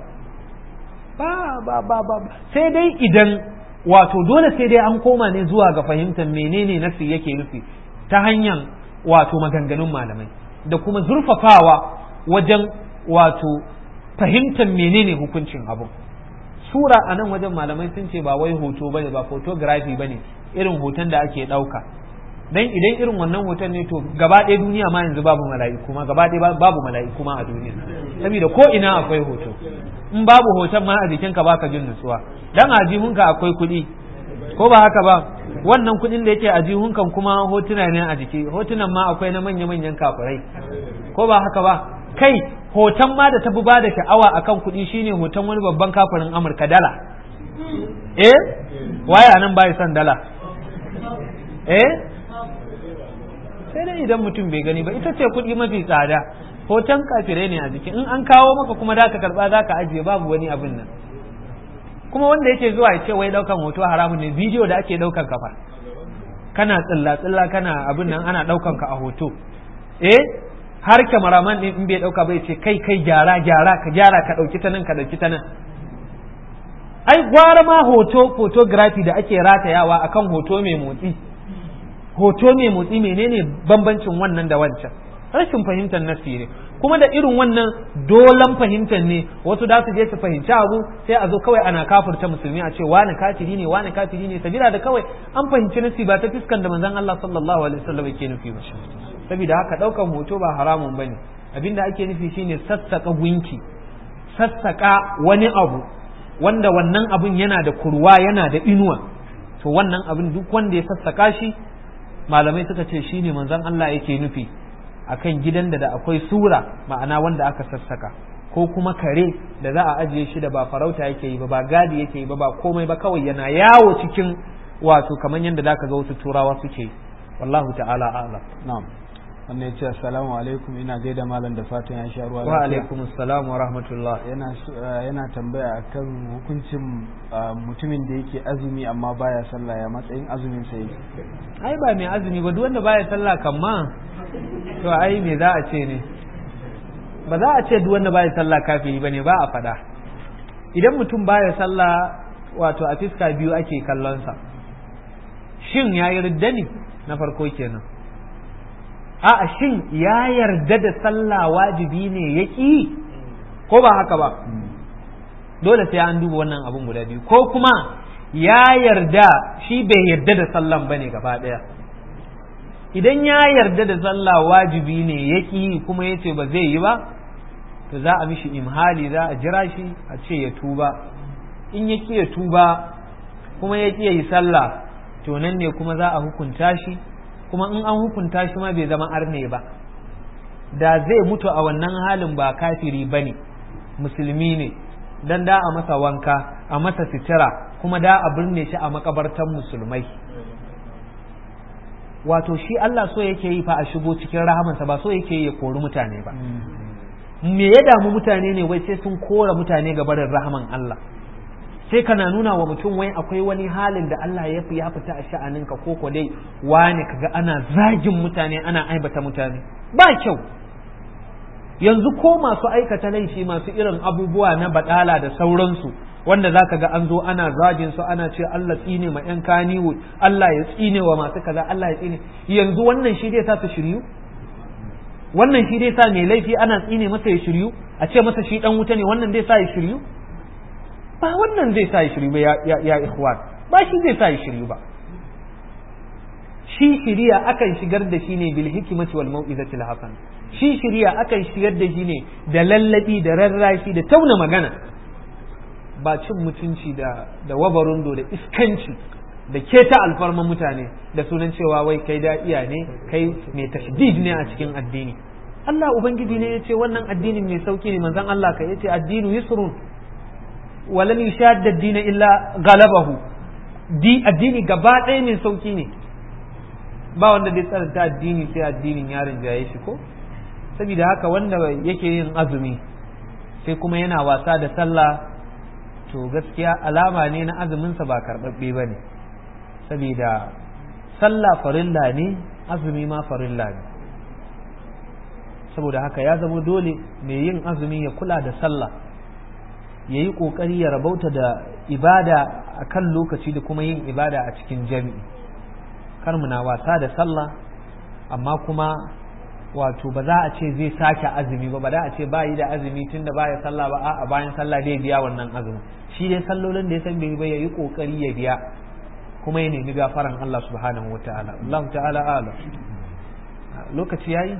ba ba ba ba sai dai idan wato dole sai dai an koma ne zuwa ga fahimtar menene nasi yake nufi ta hanyar wato maganganun malamai da kuma zurfafawa wajen wato fahimtar menene hukuncin abu sura a nan wajen malamai sun ce ba wai hoto bane ba photography bane irin hoton da ake ɗauka dan idan irin wannan hoton ne to gaba ɗaya duniya ma yanzu babu mala'iku ma gaba ɗaya babu mala'iku ma a duniya saboda ko ina akwai hoto in babu hoton ma a jikinka baka jin nutsuwa dan a jihunka akwai kuɗi ko ba haka ba wannan kuɗin da yake a jihunkan kuma hotuna ne a jiki hotunan ma akwai na manya-manyan kafirai ko ba haka ba kai hoton ma da tafi ba da sha'awa akan kuɗi shine hoton wani babban kafirin amurka dala eh waye nan bai son dala eh sai dai idan mutum bai gani ba ita ce kuɗi mafi tsada hoton kafirai ne a jiki in an kawo maka kuma da ka karba za ka ajiye babu wani abin nan kuma wanda yake zuwa ya ce wai daukan hoto haramun ne bidiyo da ake daukan kafa kana tsilla tsilla kana abin nan ana daukan ka a hoto eh har kamaraman din in bai dauka bai ce kai kai gyara gyara ka gyara ka dauki ta nan ka dauki ta nan ai gwara ma hoto photography da ake ratayawa akan hoto mai motsi hoto mai motsi menene bambancin wannan da wancan rashin fahimtar nasi ne kuma da irin wannan dolan fahimtar ne wasu da su je su fahimci abu sai a zo kawai ana kafirta musulmi a ce wani kafiri ne wani kafiri ne sabila da kawai an fahimci nasi ba ta fiskan da manzon Allah sallallahu alaihi wasallam yake nufi ba saboda haka daukan hoto ba haramun bane abinda ake nufi shine sassaka gunki sassaka wani abu wanda wannan abun yana da kurwa yana da inuwa to wannan abin duk wanda ya sassaka shi malamai suka ce shine manzon Allah yake nufi akan gidan da da akwai sura ma'ana wanda aka sassaka ko kuma kare da za a ajiye shi da ba farauta yake yi ba ba gadi yake yi ba ba komai ba kawai yana yawo cikin wato kamar yadda zaka ga wasu turawa suke wallahu ta'ala a'lam na'am wannan ya ce assalamu alaikum ina gaida malam da fatan ya sha ruwa wa alaikum assalam wa rahmatullah yana yana tambaya akan hukuncin mutumin da yake azumi amma baya sallah ya matsayin azumin sa yake ai ba mai azumi ba duk wanda baya sallah kan ma to ai me za a ce ne ba za a ce duk wanda baya sallah kafiri bane ba a fada idan mutum baya sallah wato a fiska biyu ake kallon sa shin yayi ridda ne na farko kenan a'a shin ya yarda da sallah wajibi ne ya ƙi ko ba haka ba dole sai an duba wannan abun guda biyu ko kuma ya yarda shi bai yarda da sallan bane gaba ɗaya idan ya yarda da sallah wajibi ne ya ƙi kuma ya ce ba zai yi ba to za a mishi imhali za a jira shi a ce ya tuba in ya ƙi ya tuba kuma ya ƙi ya yi sallah to nan ne kuma za a hukunta shi kuma in an hukunta shi ma bai zama arne ba da zai mutu a wannan halin ba kafiri ba ne musulmi ne dan da a masa wanka a masa sitira kuma da a birne shi a makabartan musulmai wato shi Allah so yake yi fa a shigo cikin rahamansa ba so yake yi ya kori mutane ba me ya damu mutane ne wai sai sun kora mutane ga barin rahaman Allah sai kana nuna wa mutum wai akwai wani halin da Allah ya fi ya fita a sha'aninka ko ko dai wani kaga ana zagin mutane ana aibata mutane ba kyau yanzu ko masu aikata laifi masu irin abubuwa na badala da sauransu wanda za ka ga an zo ana zagin su ana ce Allah tsine ma yan kaniwo Allah ya tsine wa masu kaza Allah ya tsine yanzu wannan shi dai sa su shiryu wannan shi dai sa mai laifi ana tsine masa ya shiryu a ce masa shi dan wuta ne wannan dai sa ya shiryu ba wannan zai sa ya shiryu ba ya ya ikhwan ba shi zai sa ya shiryu ba shi shiriya akan shigar da shi ne bil hikmati wal mau'izati al hasan shi shiriya akan shigar da shi ne da lallabi da rarrashi da tauna magana ba cin mutunci da da wabarundo da iskanci da keta alfarman mutane da sunan cewa wai kai da iya ne kai mai tashdid ne a cikin addini Allah ubangiji ne yace wannan addinin mai sauki ne manzon Allah ka yace addinu yusrun walan yushadda ad-din illa galabahu di addini gaba ɗaya mai sauki ne ba wanda zai tsaranta addini sai addinin yaron jaye shi ko saboda haka wanda yake yin azumi sai kuma yana wasa da sallah to gaskiya alama ne na azuminsa ba karɓaɓɓe ba ne saboda sallah farilla ne azumi ma farilla ne saboda haka ya zama dole mai yin azumi ya kula da sallah ya yi ƙoƙari ya rabauta da ibada a kan lokaci da kuma yin ibada a cikin jami'i kar muna wasa da sallah amma kuma wato ba za a ce zai sake azumi ba ba za a ce ba yi da azumi tun da baya sallah ba a bayan sallah dai biya wannan azumi shi dai sallolin da ya san bai ba ya yi kokari ya biya kuma ya nemi gafaran Allah subhanahu wa ta'ala Allah ta'ala ala lokaci yayi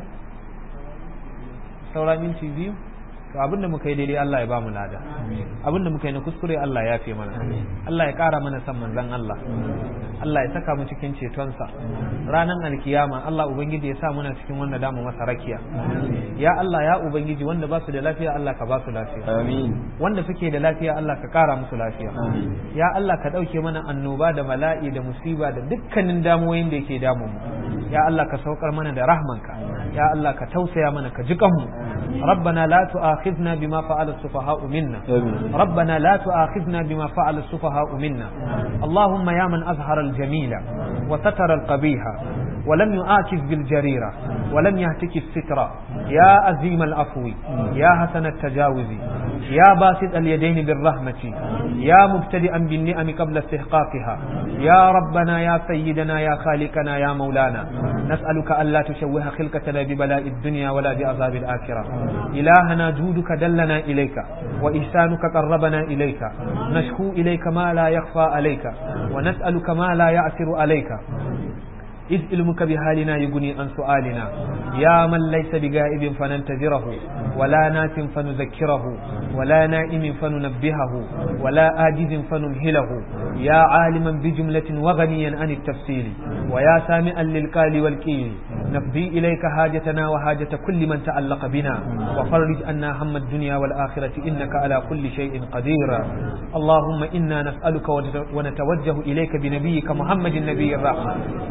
saura minti biyu to abinda muka yi daidai Allah ya ba mu lada abinda muka yi na kuskure Allah ya fi mana Allah ya kara mana san manzon Allah Allah ya saka mu cikin cetonsa ranar alkiyama Allah ubangiji ya sa muna cikin wanda damu masa rakiya ya Allah ya ubangiji wanda ba su da lafiya Allah ka ba su lafiya amin wanda suke da lafiya Allah ka kara musu lafiya ya Allah ka dauke mana annoba da mala'i da musiba da dukkanin damuwoyin da yake damu mu ya Allah ka saukar mana da rahmanka ya Allah ka tausaya mana ka ji kanmu ربنا لا تؤاخذنا بما فعل السفهاء منا ربنا لا تؤاخذنا بما فعل السفهاء منا اللهم يا من أظهر الجميل وستر القبيح ولم يؤاكذ بالجريرة ولم يهتك الستر يا أزيم العفو يا حسن التجاوز يا باسط اليدين بالرحمة يا مبتدئا بالنعم قبل استحقاقها يا ربنا يا سيدنا يا خالقنا يا مولانا نسألك ألا تشوه خلقتنا ببلاء الدنيا ولا بعذاب الآخرة إلهنا جودك دلنا إليك وإحسانك قربنا إليك نشكو إليك ما لا يخفى عليك ونسألك ما لا يعثر عليك إذ علمك بحالنا يغني عن سؤالنا يا من ليس بغائب فننتظره ولا نات فنذكره ولا نائم فننبهه ولا آجز فنمهله يا عالما بجملة وغنيا عن التفصيل ويا سامعا للقال والقيل نفضي إليك حاجتنا وحاجة كل من تعلق بنا وفرج عنا هم الدنيا والآخرة إنك على كل شيء قدير اللهم إنا نسألك ونتوجه إليك بنبيك محمد النبي الرحمة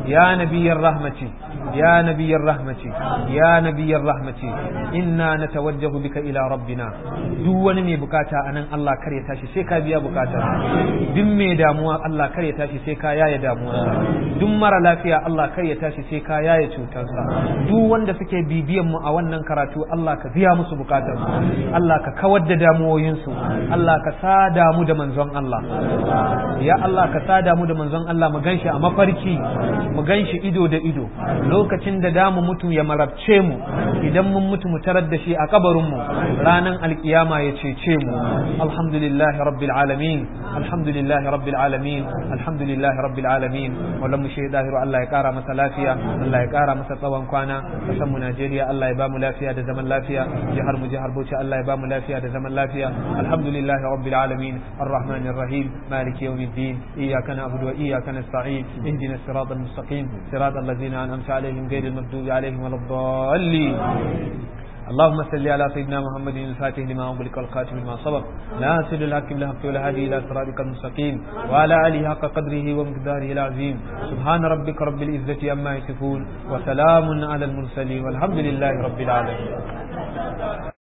ya nabiyyar rahmati ya nabiyyar rahmati ya nabiyyar rahmati inna natawajjahu bika ila rabbina duk wani mai bukata anan Allah kar ya tashi sai ka biya bukata duk mai damuwa Allah kar ya tashi sai ka yaye damuwarsa duk mara lafiya Allah kar ya tashi sai ka yaye cutarsa duk wanda suke bibiyan mu a wannan karatu Allah ka biya musu bukatarsu Allah ka kawar da damuwoyinsu Allah ka sada mu da manzon Allah ya Allah ka sada mu da manzon Allah mu ganshi a mafarki mu ganshi ido da ido lokacin da damu mutu ya marabce mu idan mun mutu mu tarar da shi a kabarin mu ranan alkiyama ya cece mu alhamdulillahi rabbil alamin alhamdulillahi rabbil alamin alhamdulillahi rabbil alamin wallan mu shi dahiru Allah ya kara masa lafiya Allah ya kara masa tsawon kwana kasan mu Najeriya Allah ya ba mu lafiya da zaman lafiya jihar mu jihar Bauchi Allah ya ba mu lafiya da zaman lafiya alhamdulillahi rabbil alamin arrahmanir rahim maliki yawmiddin iyyaka na'budu wa iyyaka nasta'in اهدنا الصراط المستقيم صراط الذين أنعمت عليهم غير المغضوب عليهم ولا الضالين اللهم صل على سيدنا محمد الفاتح لما أغلق والخاتم لما سبق ناصر الحق بالحق والهادي إلى صراطك المستقيم وعلى آله حق قدره ومقداره العظيم سبحان ربك رب العزة عما يصفون وسلام على المرسلين والحمد لله رب العالمين